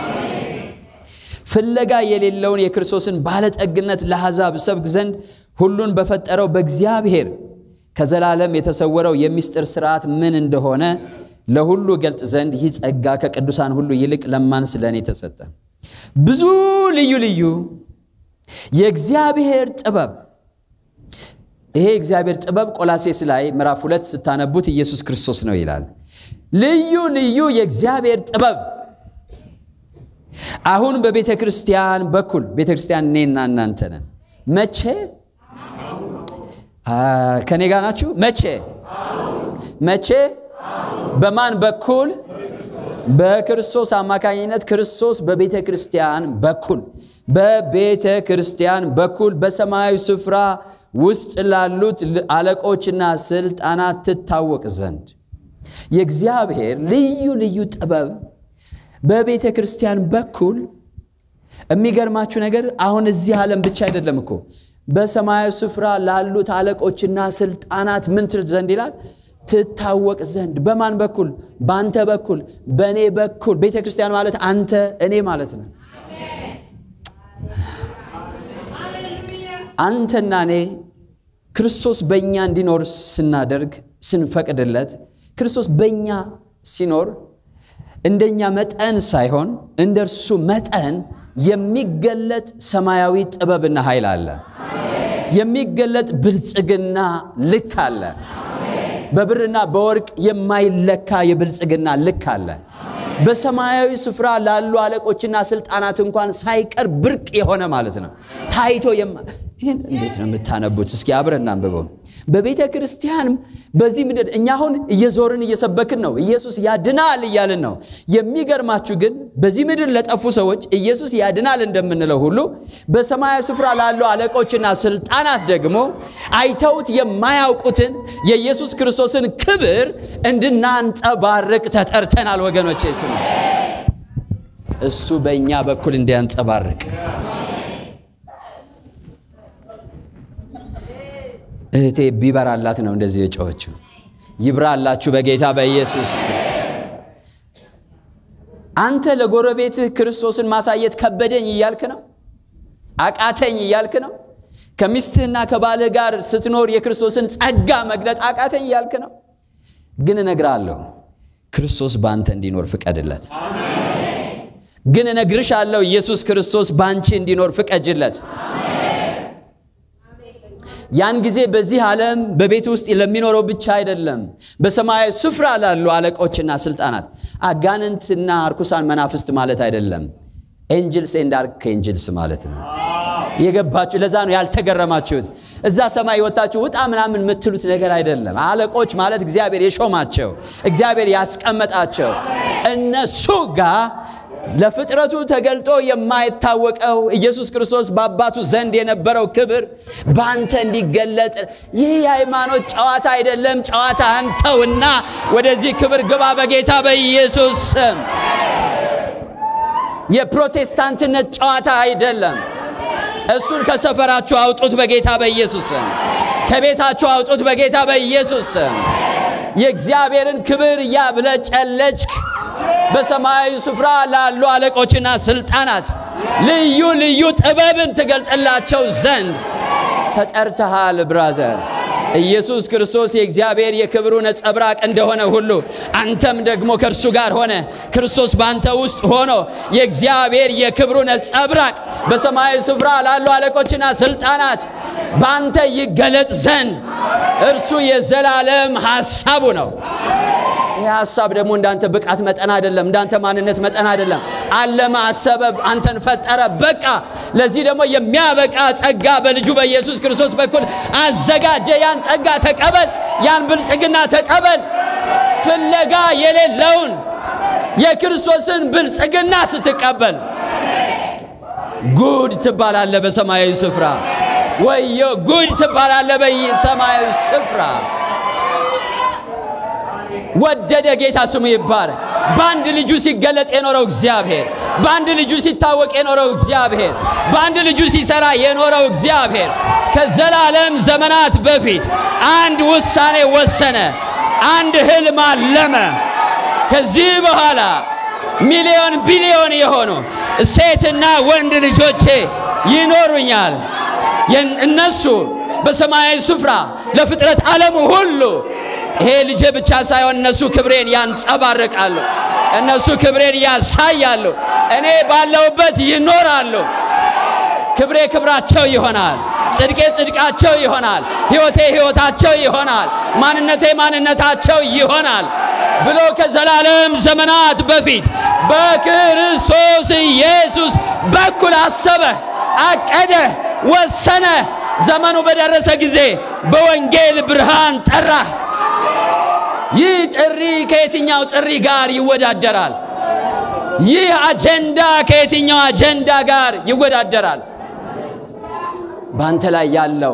ፍለጋ የሌለውን የክርስቶስን ባለጠግነት ለአሕዛብ ሰብክ ዘንድ ሁሉን በፈጠረው በእግዚአብሔር ከዘላለም የተሰወረው የሚስጥር ስርዓት ምን እንደሆነ ለሁሉ ገልጥ ዘንድ ይህ ጸጋ ከቅዱሳን ሁሉ ይልቅ ለማን ስለ እኔ ተሰጠ። ብዙ ልዩ ልዩ የእግዚአብሔር ጥበብ ይሄ እግዚአብሔር ጥበብ ቆላሴስ ላይ ምዕራፍ ሁለት ስታነቡት ኢየሱስ ክርስቶስ ነው ይላል። ልዩ ልዩ የእግዚአብሔር ጥበብ አሁን በቤተ ክርስቲያን በኩል ቤተ ክርስቲያን እኔና እናንተ ነን። መቼ ከኔ ጋር ናችሁ? መቼ መቼ በማን በኩል? በክርስቶስ አማካኝነት ክርስቶስ በቤተ ክርስቲያን በኩል በቤተ ክርስቲያን በኩል በሰማያዊ ስፍራ ውስጥ ላሉት አለቆችና ስልጣናት ትታወቅ ዘንድ የእግዚአብሔር ልዩ ልዩ ጥበብ በቤተ ክርስቲያን በኩል የሚገርማችሁ ነገር አሁን እዚህ ዓለም ብቻ አይደለም እኮ በሰማያዊ ስፍራ ላሉት አለቆችና ስልጣናት ምን ትል ዘንድ ይላል ትታወቅ ዘንድ በማን በኩል በአንተ በኩል በእኔ በኩል ቤተ ክርስቲያን ማለት አንተ እኔ ማለት ነው አንተና እኔ ክርስቶስ በእኛ እንዲኖር ስናደርግ ስንፈቅድለት ክርስቶስ በእኛ ሲኖር እንደኛ መጠን ሳይሆን እንደ እርሱ መጠን የሚገለጥ ሰማያዊ ጥበብና ኃይል አለ። የሚገለጥ ብልጽግና ልክ አለ። በብርና በወርቅ የማይለካ የብልጽግና ልክ አለ። በሰማያዊ ስፍራ ላሉ አለቆችና ስልጣናት እንኳን ሳይቀር ብርቅ የሆነ ማለት ነው። ታይቶ ይህን እንዴት ነው የምታነቡት? እስኪ አብረን አንብበው። በቤተ ክርስቲያን በዚህ ምድር እኛ አሁን እየዞርን እየሰበክን ነው። ኢየሱስ ያድናል እያልን ነው። የሚገርማችሁ ግን በዚህ ምድር ለጠፉ ሰዎች ኢየሱስ ያድናል እንደምንለው ሁሉ በሰማያዊ ስፍራ ላሉ አለቆችና ስልጣናት ደግሞ አይተውት የማያውቁትን የኢየሱስ ክርስቶስን ክብር እንድናንጸባርቅ ተጠርተናል። ወገኖቼ ስሙ፣ እሱ በእኛ በኩል እንዲያንጸባርቅ እህቴ ቢበራላት ነው እንደዚህ የጮኸችው። ይብራላችሁ በጌታ በኢየሱስ። አንተ ለጎረቤትህ ክርስቶስን ማሳየት ከበደኝ እያልክ ነው፣ አቃተኝ እያልክ ነው። ከሚስትህና ከባልህ ጋር ስትኖር የክርስቶስን ጸጋ መግለጥ አቃተኝ እያልክ ነው። ግን እነግርሃለሁ ክርስቶስ በአንተ እንዲኖር ፍቀድለት። ግን እነግርሻለሁ ኢየሱስ ክርስቶስ በአንቺ እንዲኖር ፍቀጅለት። ያን ጊዜ በዚህ ዓለም በቤት ውስጥ ለሚኖረው ብቻ አይደለም፣ በሰማያዊ ስፍራ ላሉ አለቆችና ስልጣናት አጋንንትና አርኩሳን መናፍስት ማለት አይደለም። ኤንጅልስ ኤንድ አርክ ኤንጅልስ ማለት ነው። የገባችሁ ለዛ ነው ያልተገረማችሁት። እዛ ሰማይ ወጣችሁ ውጣ ምናምን የምትሉት ነገር አይደለም። አለቆች ማለት እግዚአብሔር የሾማቸው እግዚአብሔር ያስቀመጣቸው እነሱ ጋር ለፍጥረቱ ተገልጦ የማይታወቀው ኢየሱስ ክርስቶስ በአባቱ ዘንድ የነበረው ክብር በአንተ እንዲገለጥ ይህ የሃይማኖት ጨዋታ አይደለም። ጨዋታ አንተውና ወደዚህ ክብር ግባ በጌታ በኢየሱስ ስም። የፕሮቴስታንትነት ጨዋታ አይደለም። እሱን ከሰፈራችሁ አውጡት በጌታ በኢየሱስ ስም። ከቤታችሁ አውጡት በጌታ በኢየሱስ ስም። የእግዚአብሔርን ክብር እያብለጨለጭክ በሰማያዊ ስፍራ ላሉ አለቆችና ስልጣናት ልዩ ልዩ ጥበብን ትገልጥላቸው ዘንድ ተጠርተሃል ብራዘር። ኢየሱስ ክርስቶስ የእግዚአብሔር የክብሩ ነጸብራቅ እንደሆነ ሁሉ አንተም ደግሞ ከእርሱ ጋር ሆነ ክርስቶስ በአንተ ውስጥ ሆኖ የእግዚአብሔር የክብሩ ነጸብራቅ በሰማያዊ ስፍራ ላሉ አለቆችና ስልጣናት በአንተ ይገለጥ ዘንድ እርሱ የዘላለም ሐሳቡ ነው። ይህ ሐሳብ ደግሞ እንዳንተ ብቃት መጠን አይደለም፣ እንዳንተ ማንነት መጠን አይደለም። አለመ፣ አሰበ፣ አንተን ፈጠረ። በቃ ለዚህ ደግሞ የሚያበቃ ጸጋ በልጁ በኢየሱስ ክርስቶስ በኩል አዘጋጀ። ያን ጸጋ ተቀበል፣ ያን ብልጽግና ተቀበል። ፍለጋ የሌለውን የክርስቶስን ብልጽግና ስትቀበል ጉድ ትባላለ በሰማያዊ ስፍራ። ወዮ ጉድ ትባላለ በሰማያዊ ስፍራ። ወደደ ጌታ ስሙ ይባረክ። በአንድ ልጁ ሲገለጥ የኖረው እግዚአብሔር፣ በአንድ ልጁ ሲታወቅ የኖረው እግዚአብሔር፣ በአንድ ልጁ ሲሰራ የኖረው እግዚአብሔር ከዘላለም ዘመናት በፊት አንድ ውሳኔ ወሰነ፣ አንድ ህልም አለመ። ከዚህ በኋላ ሚሊዮን ቢሊዮን የሆኑ ሴትና ወንድ ልጆቼ ይኖሩኛል። እነሱ በሰማያዊ ስፍራ ለፍጥረት ዓለሙ ሁሉ ይሄ ልጄ ብቻ ሳይሆን እነሱ ክብሬን ያንጸባርቃሉ። እነሱ ክብሬን ያሳያሉ። እኔ ባለሁበት ይኖራሉ። ክብሬ ክብራቸው ይሆናል። ጽድቄ ጽድቃቸው ይሆናል። ሕይወቴ ሕይወታቸው ይሆናል። ማንነቴ ማንነታቸው ይሆናል ብሎ ከዘላለም ዘመናት በፊት በክርስቶስ ኢየሱስ በኩል አሰበ፣ አቀደ፣ ወሰነ። ዘመኑ በደረሰ ጊዜ በወንጌል ብርሃን ጠራ። ይህ ጥሪ ከየትኛው ጥሪ ጋር ይወዳደራል? ይህ አጀንዳ ከየትኛው አጀንዳ ጋር ይወዳደራል? በአንተ ላይ ያለው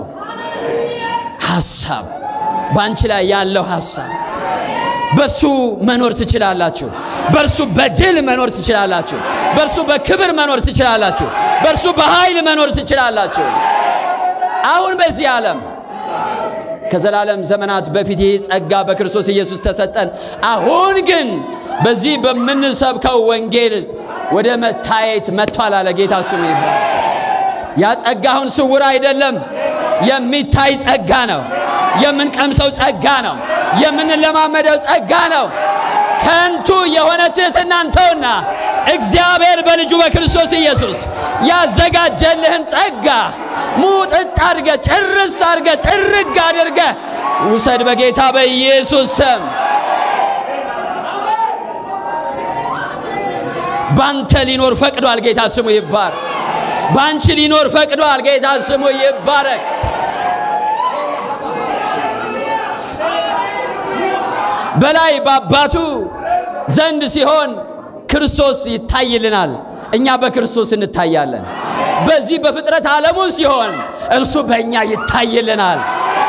ሐሳብ፣ በአንቺ ላይ ያለው ሐሳብ በእርሱ መኖር ትችላላችሁ። በእርሱ በድል መኖር ትችላላችሁ። በእርሱ በክብር መኖር ትችላላችሁ። በእርሱ በኃይል መኖር ትችላላችሁ። አሁን በዚህ ዓለም ከዘላለም ዘመናት በፊት ይህ ጸጋ በክርስቶስ ኢየሱስ ተሰጠን። አሁን ግን በዚህ በምንሰብከው ወንጌል ወደ መታየት መጥቷል አለ ጌታ ስሙ ይባል። ያ ጸጋ አሁን ስውር አይደለም፣ የሚታይ ጸጋ ነው። የምንቀምሰው ጸጋ ነው። የምንለማመደው ጸጋ ነው። ከንቱ የሆነ ትሕትናን ተውና እግዚአብሔር በልጁ በክርስቶስ ኢየሱስ ያዘጋጀልህን ጸጋ ሙጥጥ አድርገ ጭርስ አድርገ ጥርግ አድርገ ውሰድ በጌታ በኢየሱስ ስም። ባንተ ሊኖር ፈቅዷል። ጌታ ስሙ ይባረክ። ባንቺ ሊኖር ፈቅዷል። ጌታ ስሙ ይባረክ። በላይ በአባቱ ዘንድ ሲሆን ክርስቶስ ይታይልናል፣ እኛ በክርስቶስ እንታያለን። በዚህ በፍጥረት ዓለሙ ሲሆን እርሱ በእኛ ይታይልናል።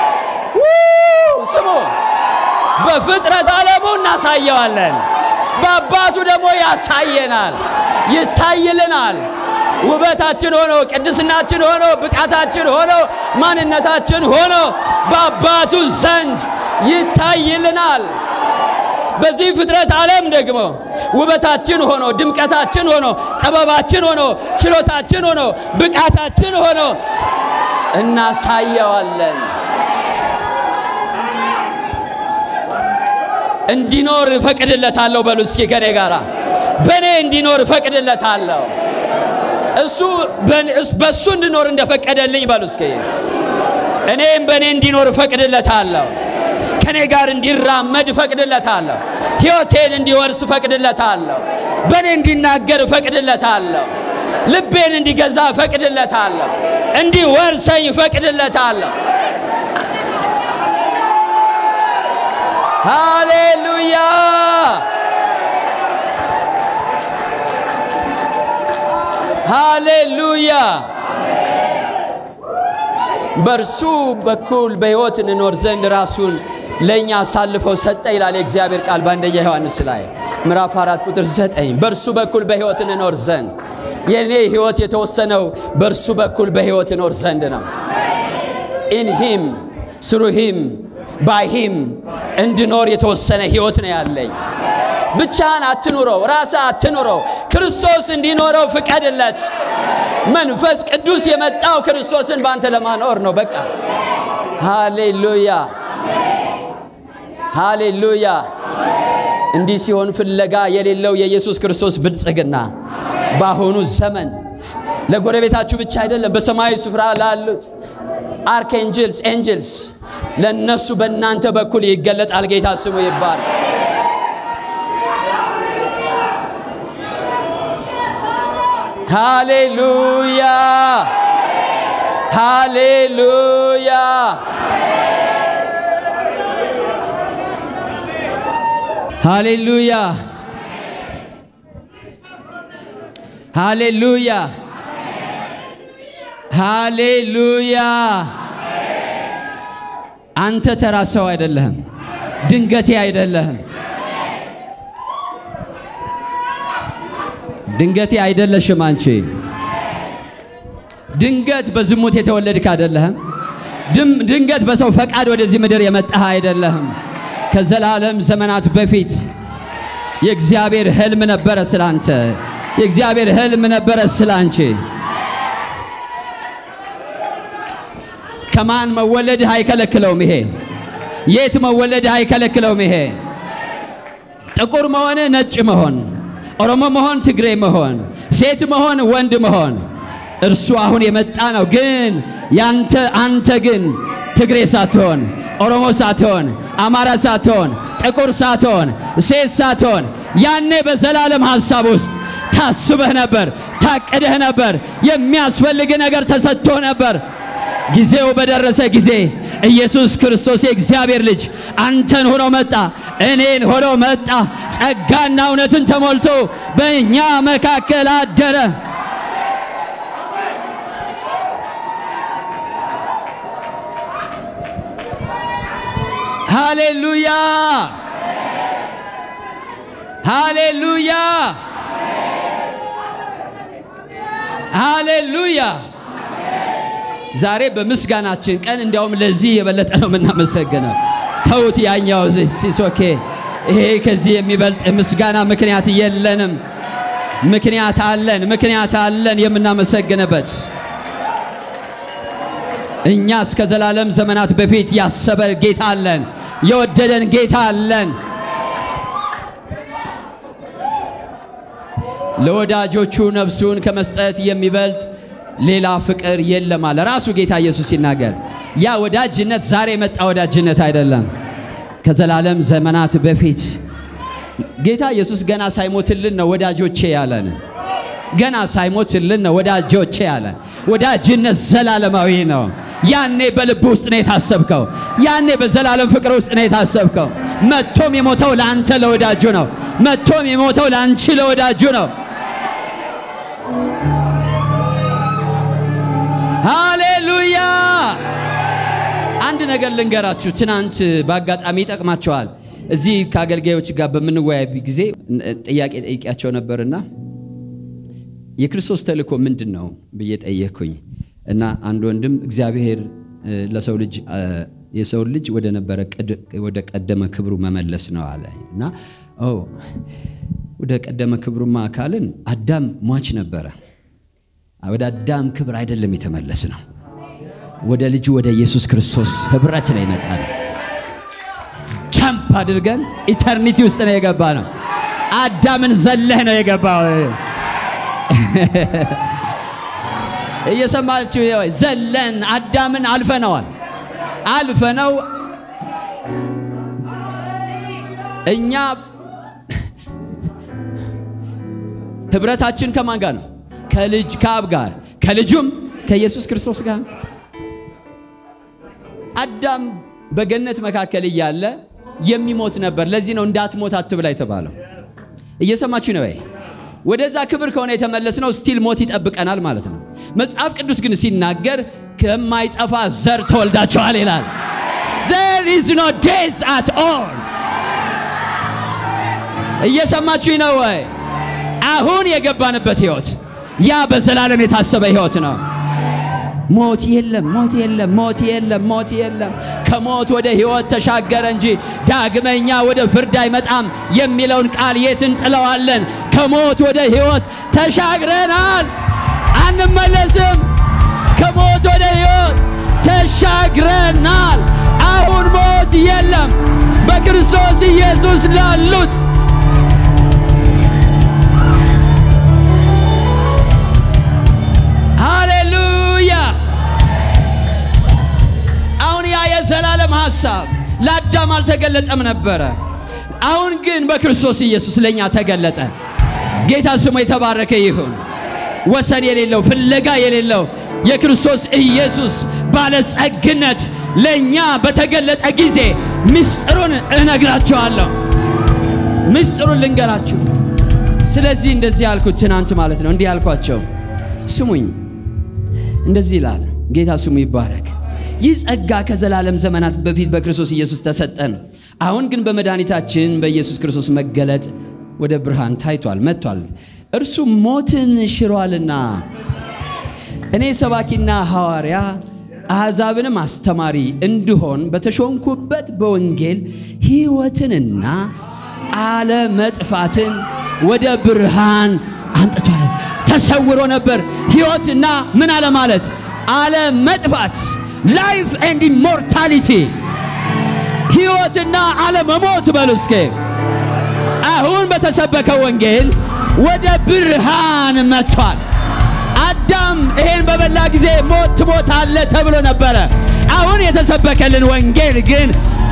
ስሙ፣ በፍጥረት ዓለሙ እናሳየዋለን፣ በአባቱ ደግሞ ያሳየናል፣ ይታይልናል። ውበታችን ሆኖ ቅድስናችን ሆኖ ብቃታችን ሆኖ ማንነታችን ሆኖ በአባቱ ዘንድ ይታይልናል። በዚህ ፍጥረት ዓለም ደግሞ ውበታችን ሆኖ ድምቀታችን ሆኖ ጥበባችን ሆኖ ችሎታችን ሆኖ ብቃታችን ሆኖ እናሳየዋለን። እንዲኖር እፈቅድለታለሁ። በሉ እስኪ ከኔ ጋራ በእኔ እንዲኖር እፈቅድለታለሁ። እሱ በእሱ እንድኖር እንደፈቀደልኝ በሉ እስኪ እኔም በእኔ እንዲኖር እፈቅድለታለሁ። ከኔ ጋር እንዲራመድ እፈቅድለታለሁ። ሕይወቴን እንዲወርስ እፈቅድለታለሁ። በእኔ እንዲናገር እፈቅድለታለሁ። ልቤን እንዲገዛ እፈቅድለታለሁ። እንዲወርሰኝ እፈቅድለታለሁ። ሃሌሉያ! ሃሌሉያ! በእርሱ በኩል በሕይወት እንኖር ዘንድ ራሱን ለእኛ አሳልፈው ሰጠ ይላል የእግዚአብሔር ቃል በአንደኛ ዮሐንስ ላይ ምዕራፍ አራት ቁጥር ዘጠኝ በእርሱ በኩል በሕይወት እንኖር ዘንድ የእኔ ሕይወት የተወሰነው በእርሱ በኩል በሕይወት እኖር ዘንድ ነው። ኢንሂም ስሩሂም ባይሂም እንድኖር የተወሰነ ሕይወት ነው ያለኝ። ብቻህን አትኑረው፣ ራስህ አትኑረው። ክርስቶስ እንዲኖረው ፍቀድለት። መንፈስ ቅዱስ የመጣው ክርስቶስን በአንተ ለማኖር ነው። በቃ ሃሌሉያ ሃሌሉያ። እንዲህ ሲሆን ፍለጋ የሌለው የኢየሱስ ክርስቶስ ብልጽግና በአሁኑ ዘመን ለጎረቤታችሁ ብቻ አይደለም፣ በሰማያዊ ስፍራ ላሉት አርክኤንጅልስ ኤንጅልስ ለነሱ በእናንተ በኩል ይገለጣል። ጌታ ስሙ ይባል። ሃሌሉያ ሃሌሉያ ሃሌሉያ ሃሌሉያ ሃሌሉያ። አንተ ተራ ሰው አይደለህም፣ ድንገቴ አይደለህም፣ ድንገቴ አይደለሽም። አንቺ ድንገት በዝሙት የተወለድክ አይደለህም። ድም- ድንገት በሰው ፈቃድ ወደዚህ ምድር የመጣህ አይደለህም። ከዘላለም ዘመናት በፊት የእግዚአብሔር ህልም ነበረ ስላንተ። የእግዚአብሔር ህልም ነበረ ስላንቺ። ከማን መወለድህ አይከለክለውም። ይሄ የት መወለድህ አይከለክለውም። ይሄ ጥቁር መሆን፣ ነጭ መሆን፣ ኦሮሞ መሆን፣ ትግሬ መሆን፣ ሴት መሆን፣ ወንድ መሆን እርሱ አሁን የመጣ ነው። ግን ያንተ አንተ ግን ትግሬ ሳትሆን፣ ኦሮሞ ሳትሆን፣ አማራ ሳትሆን፣ ጥቁር ሳትሆን፣ ሴት ሳትሆን ያኔ በዘላለም ሐሳብ ውስጥ ታስበህ ነበር፣ ታቅደህ ነበር። የሚያስፈልግ ነገር ተሰጥቶ ነበር። ጊዜው በደረሰ ጊዜ ኢየሱስ ክርስቶስ የእግዚአብሔር ልጅ አንተን ሆኖ መጣ፣ እኔን ሆኖ መጣ። ጸጋና እውነትን ተሞልቶ በእኛ መካከል አደረ። ሃሌሉያ ሃሌሉያ ሃሌሉያ። ዛሬ በምስጋናችን ቀን እንዲያውም ለዚህ የበለጠ ነው የምናመሰግነው። ተውት ያኛው ሲሶኬ ይሄ ከዚህ የሚበልጥ ምስጋና ምክንያት የለንም። ምክንያት አለን፣ ምክንያት አለን የምናመሰግንበት እኛ እስከ ዘላለም ዘመናት በፊት ያሰበ ጌታ አለን፣ የወደደን ጌታ አለን። ለወዳጆቹ ነፍሱን ከመስጠት የሚበልጥ ሌላ ፍቅር የለም አለ ራሱ ጌታ ኢየሱስ ሲናገር። ያ ወዳጅነት ዛሬ የመጣ ወዳጅነት አይደለም። ከዘላለም ዘመናት በፊት ጌታ ኢየሱስ ገና ሳይሞትልን ነው ወዳጆቼ ያለን። ገና ሳይሞትልን ነው ወዳጆቼ ያለን። ወዳጅነት ዘላለማዊ ነው። ያኔ በልብ ውስጥ ነው የታሰብከው። ያኔ በዘላለም ፍቅር ውስጥ ነው የታሰብከው። መጥቶም የሞተው ለአንተ ለወዳጁ ነው። መጥቶም የሞተው ለአንቺ ለወዳጁ ነው። ሃሌሉያ! አንድ ነገር ልንገራችሁ። ትናንት በአጋጣሚ ይጠቅማቸዋል። እዚህ ከአገልጋዮች ጋር በምንወያይ ጊዜ ጥያቄ ጠይቂያቸው ነበርና የክርስቶስ ተልእኮ ምንድን ነው ብዬ ጠየቅኩኝ እና አንድ ወንድም እግዚአብሔር ለሰው ልጅ የሰው ልጅ ወደ ነበረ ወደ ቀደመ ክብሩ መመለስ ነው አለ እና ኦ ወደ ቀደመ ክብሩማ አካልን አዳም ሟች ነበረ። ወደ አዳም ክብር አይደለም የተመለስ ነው። ወደ ልጁ ወደ ኢየሱስ ክርስቶስ ህብረት ላይ መጣ ነው። ቻምፕ አድርገን ኢተርኒቲ ውስጥ ነው የገባ ነው። አዳምን ዘለህ ነው የገባው። እየሰማችሁ ወይ? ዘለን አዳምን አልፈነዋል። አልፈነው እኛ ህብረታችን ከማን ጋር ነው? ከልጅ ከአብ ጋር ከልጁም ከኢየሱስ ክርስቶስ ጋር። አዳም በገነት መካከል እያለ የሚሞት ነበር። ለዚህ ነው እንዳትሞት አትብላ የተባለው። እየሰማችሁ ነው ወይ? ወደዛ ክብር ከሆነ የተመለስነው ስቲል ሞት ይጠብቀናል ማለት ነው። መጽሐፍ ቅዱስ ግን ሲናገር ከማይጠፋ ዘር ተወልዳችኋል ይላል። there is no death at all። እየሰማችሁ ነው ወይ? አሁን የገባንበት ህይወት ያ በዘላለም የታሰበ ህይወት ነው። ሞት የለም፣ ሞት የለም፣ ሞት የለም፣ ሞት የለም። ከሞት ወደ ህይወት ተሻገረ እንጂ ዳግመኛ ወደ ፍርድ አይመጣም የሚለውን ቃል የት እንጥለዋለን? ከሞት ወደ ህይወት ተሻግረናል፣ አንመለስም። ከሞት ወደ ህይወት ተሻግረናል። አሁን ሞት የለም በክርስቶስ ኢየሱስ ላሉት ሃሌሉያ። አሁን ያ የዘላለም ሐሳብ ለአዳም አልተገለጠም ነበረ። አሁን ግን በክርስቶስ ኢየሱስ ለእኛ ተገለጠ። ጌታ ስሙ የተባረከ ይሁን። ወሰን የሌለው ፍለጋ የሌለው የክርስቶስ ኢየሱስ ባለጸግነት ለእኛ በተገለጠ ጊዜ ምስጢሩን እነግራችኋለሁ። ምስጢሩን ልንገራችሁ። ስለዚህ እንደዚህ ያልኩት ትናንት ማለት ነው። እንዲህ ያልኳቸው ስሙኝ፣ እንደዚህ ይላል ጌታ ስሙ ይባረክ። ይህ ጸጋ ከዘላለም ዘመናት በፊት በክርስቶስ ኢየሱስ ተሰጠን። አሁን ግን በመድኃኒታችን በኢየሱስ ክርስቶስ መገለጥ ወደ ብርሃን ታይቷል መጥቷል። እርሱ ሞትን ሽሯልና እኔ ሰባኪና ሐዋርያ አሕዛብንም አስተማሪ እንድሆን በተሾምኩበት በወንጌል ሕይወትንና አለመጥፋትን ወደ ብርሃን አምጥቷል። ተሰውሮ ነበር ሕይወትና ምን አለ ማለት አለመጥፋት ላይፍ ኤንድ ኢሞርታሊቲ ሕይወትና አለመሞት በሉ እስኬ አሁን በተሰበከ ወንጌል ወደ ብርሃን መጥቷል። አዳም ይሄን በበላ ጊዜ ሞት ትሞታለህ ተብሎ ነበረ። አሁን የተሰበከልን ወንጌል ግን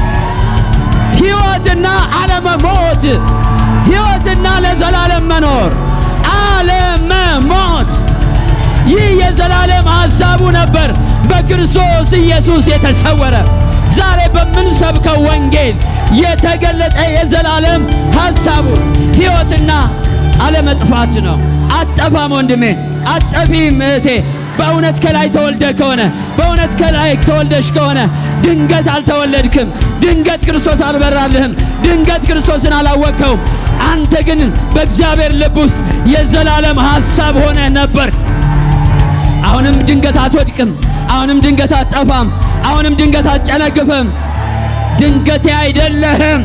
ሕይወትና አለመሞት፣ ሕይወትና ለዘላለም መኖር፣ አለመሞት። ይህ የዘላለም ሐሳቡ ነበር በክርስቶስ ኢየሱስ የተሰወረ ዛሬ በምንሰብከው ወንጌል የተገለጠ የዘላለም ሐሳቡ ሕይወትና አለመጥፋት ነው። አጠፋም ወንድሜ፣ አጠፊም እህቴ። በእውነት ከላይ ተወልደ ከሆነ በእውነት ከላይ ተወልደሽ ከሆነ ድንገት አልተወለድክም። ድንገት ክርስቶስ አልበራልህም። ድንገት ክርስቶስን አላወቅከውም። አንተ ግን በእግዚአብሔር ልብ ውስጥ የዘላለም ሐሳብ ሆነ ነበር። አሁንም ድንገት አትወድቅም። አሁንም ድንገት አትጠፋም። አሁንም ድንገት አትጨነግፍም። ድንገቴ አይደለህም።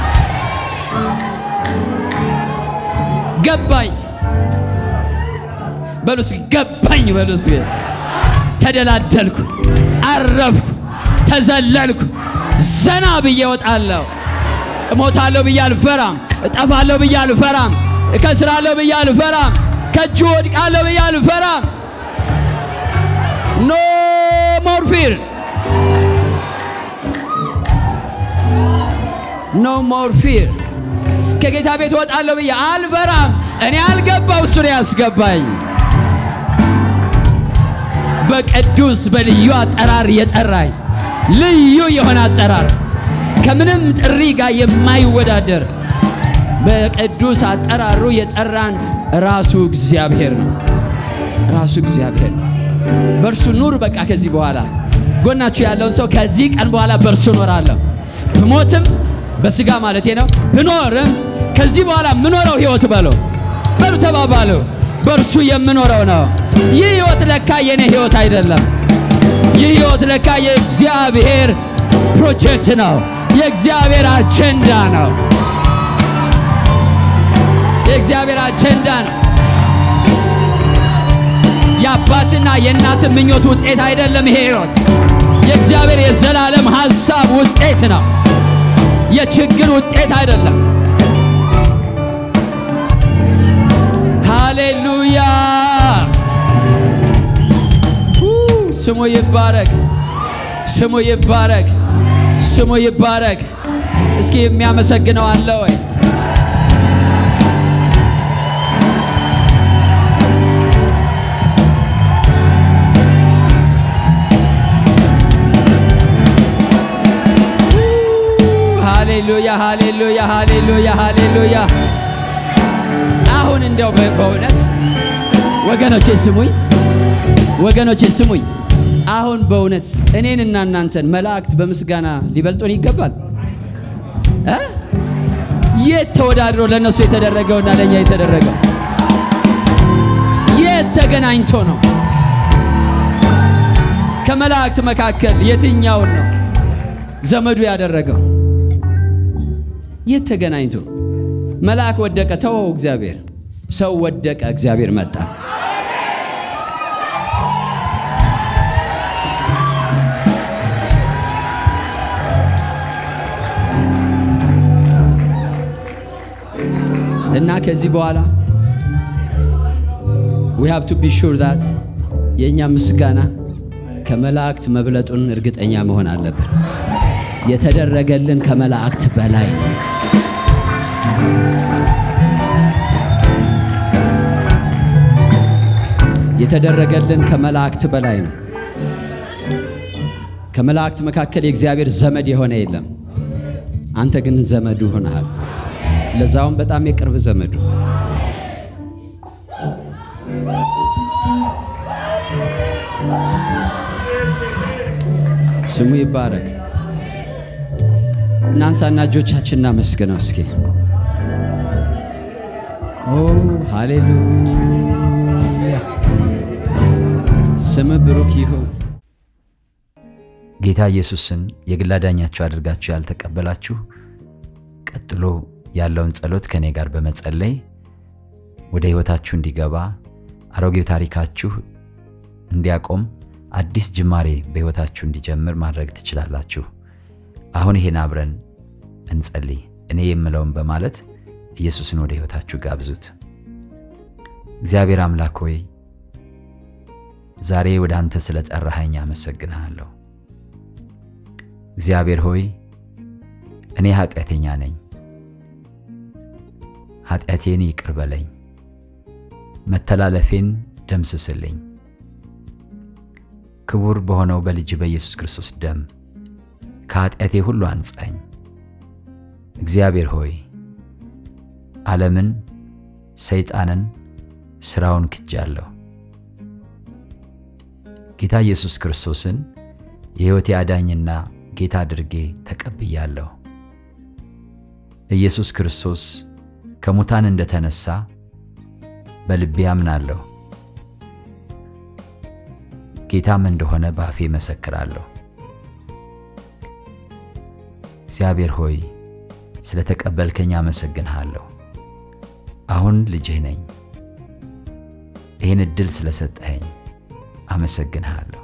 ገባኝ በሉ እስኪ ገባኝ በሉ እስኪ። ተደላደልኩ፣ አረፍኩ፣ ተዘለልኩ፣ ዘና ብዬ እወጣለሁ። እሞታለሁ ብዬ አልፈራም። እጠፋለሁ ብዬ አልፈራም። እከስራለሁ ብዬ አልፈራም። ከእጁ ወድቃለሁ ብዬ አልፈራም። ኖ ሞር ፊር ኖ ሞር ፊር ከጌታ ቤት ወጣለሁ ብዬ አልፈራም። እኔ አልገባው እሱ ነው ያስገባኝ። በቅዱስ በልዩ አጠራር የጠራኝ ልዩ የሆነ አጠራር ከምንም ጥሪ ጋር የማይወዳደር በቅዱስ አጠራሩ የጠራን ራሱ እግዚአብሔር ነው። ራሱ እግዚአብሔር ነው። በእርሱ ኑር። በቃ ከዚህ በኋላ ጎናችሁ ያለውን ሰው ከዚህ ቀን በኋላ በእርሱ እኖራለሁ፣ ብሞትም በስጋ ማለቴ ነው፣ ብኖርም ከዚህ በኋላ የምኖረው ህይወት በሎ በሉ ተባባሉ። በእርሱ የምኖረው ነው። ይህ ህይወት ለካ የኔ ህይወት አይደለም። ይህ ህይወት ለካ የእግዚአብሔር ፕሮጀክት ነው። የእግዚአብሔር አጀንዳ ነው። የእግዚአብሔር አጀንዳ ነው። የአባትና የእናት ምኞት ውጤት አይደለም። ይሄ ህይወት የእግዚአብሔር የዘላለም ሐሳብ ውጤት ነው። የችግር ውጤት አይደለም። ሃሌሉያ! ስሙ ይባረክ፣ ስሙ ይባረክ፣ ስሙ ይባረክ። እስኪ የሚያመሰግነው አለ ወይ? ሃሌሉያ ሃሌሉያ ሃሌሉያ ሃሌሉያ። አሁን እንደው በእውነት ወገኖቼ ስሙኝ፣ ወገኖቼ ስሙኝ። አሁን በእውነት እኔንና እናንተን መላእክት በምስጋና ሊበልጡን ይገባል እ የት ተወዳድሮ ለእነሱ የተደረገውና ለእኛ የተደረገው የት ተገናኝቶ ነው? ከመላእክት መካከል የትኛውን ነው ዘመዱ ያደረገው? የት ተገናኝቶ? መልአክ ወደቀ፣ ተወው እግዚአብሔር። ሰው ወደቀ፣ እግዚአብሔር መጣ። እና ከዚህ በኋላ we have to be sure that የእኛ ምስጋና ከመላእክት መብለጡን እርግጠኛ መሆን አለብን። የተደረገልን ከመላእክት በላይ ነው። የተደረገልን ከመላእክት በላይ ነው። ከመላእክት መካከል የእግዚአብሔር ዘመድ የሆነ የለም። አንተ ግን ዘመዱ ሆነሃል። ለዛውም በጣም የቅርብ ዘመዱ። ስሙ ይባረክ። እናንሳና እጆቻችን እናመስግነው እስኪ። ኦ ሃሌሉያ፣ ስም ብሩክ ይሁን። ጌታ ኢየሱስን የግል አዳኛችሁ አድርጋችሁ ያልተቀበላችሁ ቀጥሎ ያለውን ጸሎት ከእኔ ጋር በመጸለይ ወደ ሕይወታችሁ እንዲገባ አሮጌው ታሪካችሁ እንዲያቆም አዲስ ጅማሬ በሕይወታችሁ እንዲጀምር ማድረግ ትችላላችሁ። አሁን ይሄን አብረን እንጸልይ። እኔ የምለውን በማለት ኢየሱስን ወደ ሕይወታችሁ ጋብዙት። እግዚአብሔር አምላክ ሆይ ዛሬ ወደ አንተ ስለ ጠራኸኝ አመሰግንሃለሁ። እግዚአብሔር ሆይ እኔ ኃጢአተኛ ነኝ፣ ኃጢአቴን ይቅር በለኝ፣ መተላለፌን ደምስስልኝ። ክቡር በሆነው በልጅ በኢየሱስ ክርስቶስ ደም ከኃጢአቴ ሁሉ አንጻኝ። እግዚአብሔር ሆይ ዓለምን፣ ሰይጣንን፣ ሥራውን ክጃለሁ። ጌታ ኢየሱስ ክርስቶስን የሕይወቴ አዳኝና ጌታ አድርጌ ተቀብያለሁ። ኢየሱስ ክርስቶስ ከሙታን እንደተነሳ በልቤ አምናለሁ። ጌታም እንደሆነ በአፌ መሰክራለሁ። እግዚአብሔር ሆይ ስለ ተቀበልከኝ አመሰግንሃለሁ። አሁን ልጅህ ነኝ። ይህን ዕድል ስለሰጠኸኝ አመሰግንሃለሁ።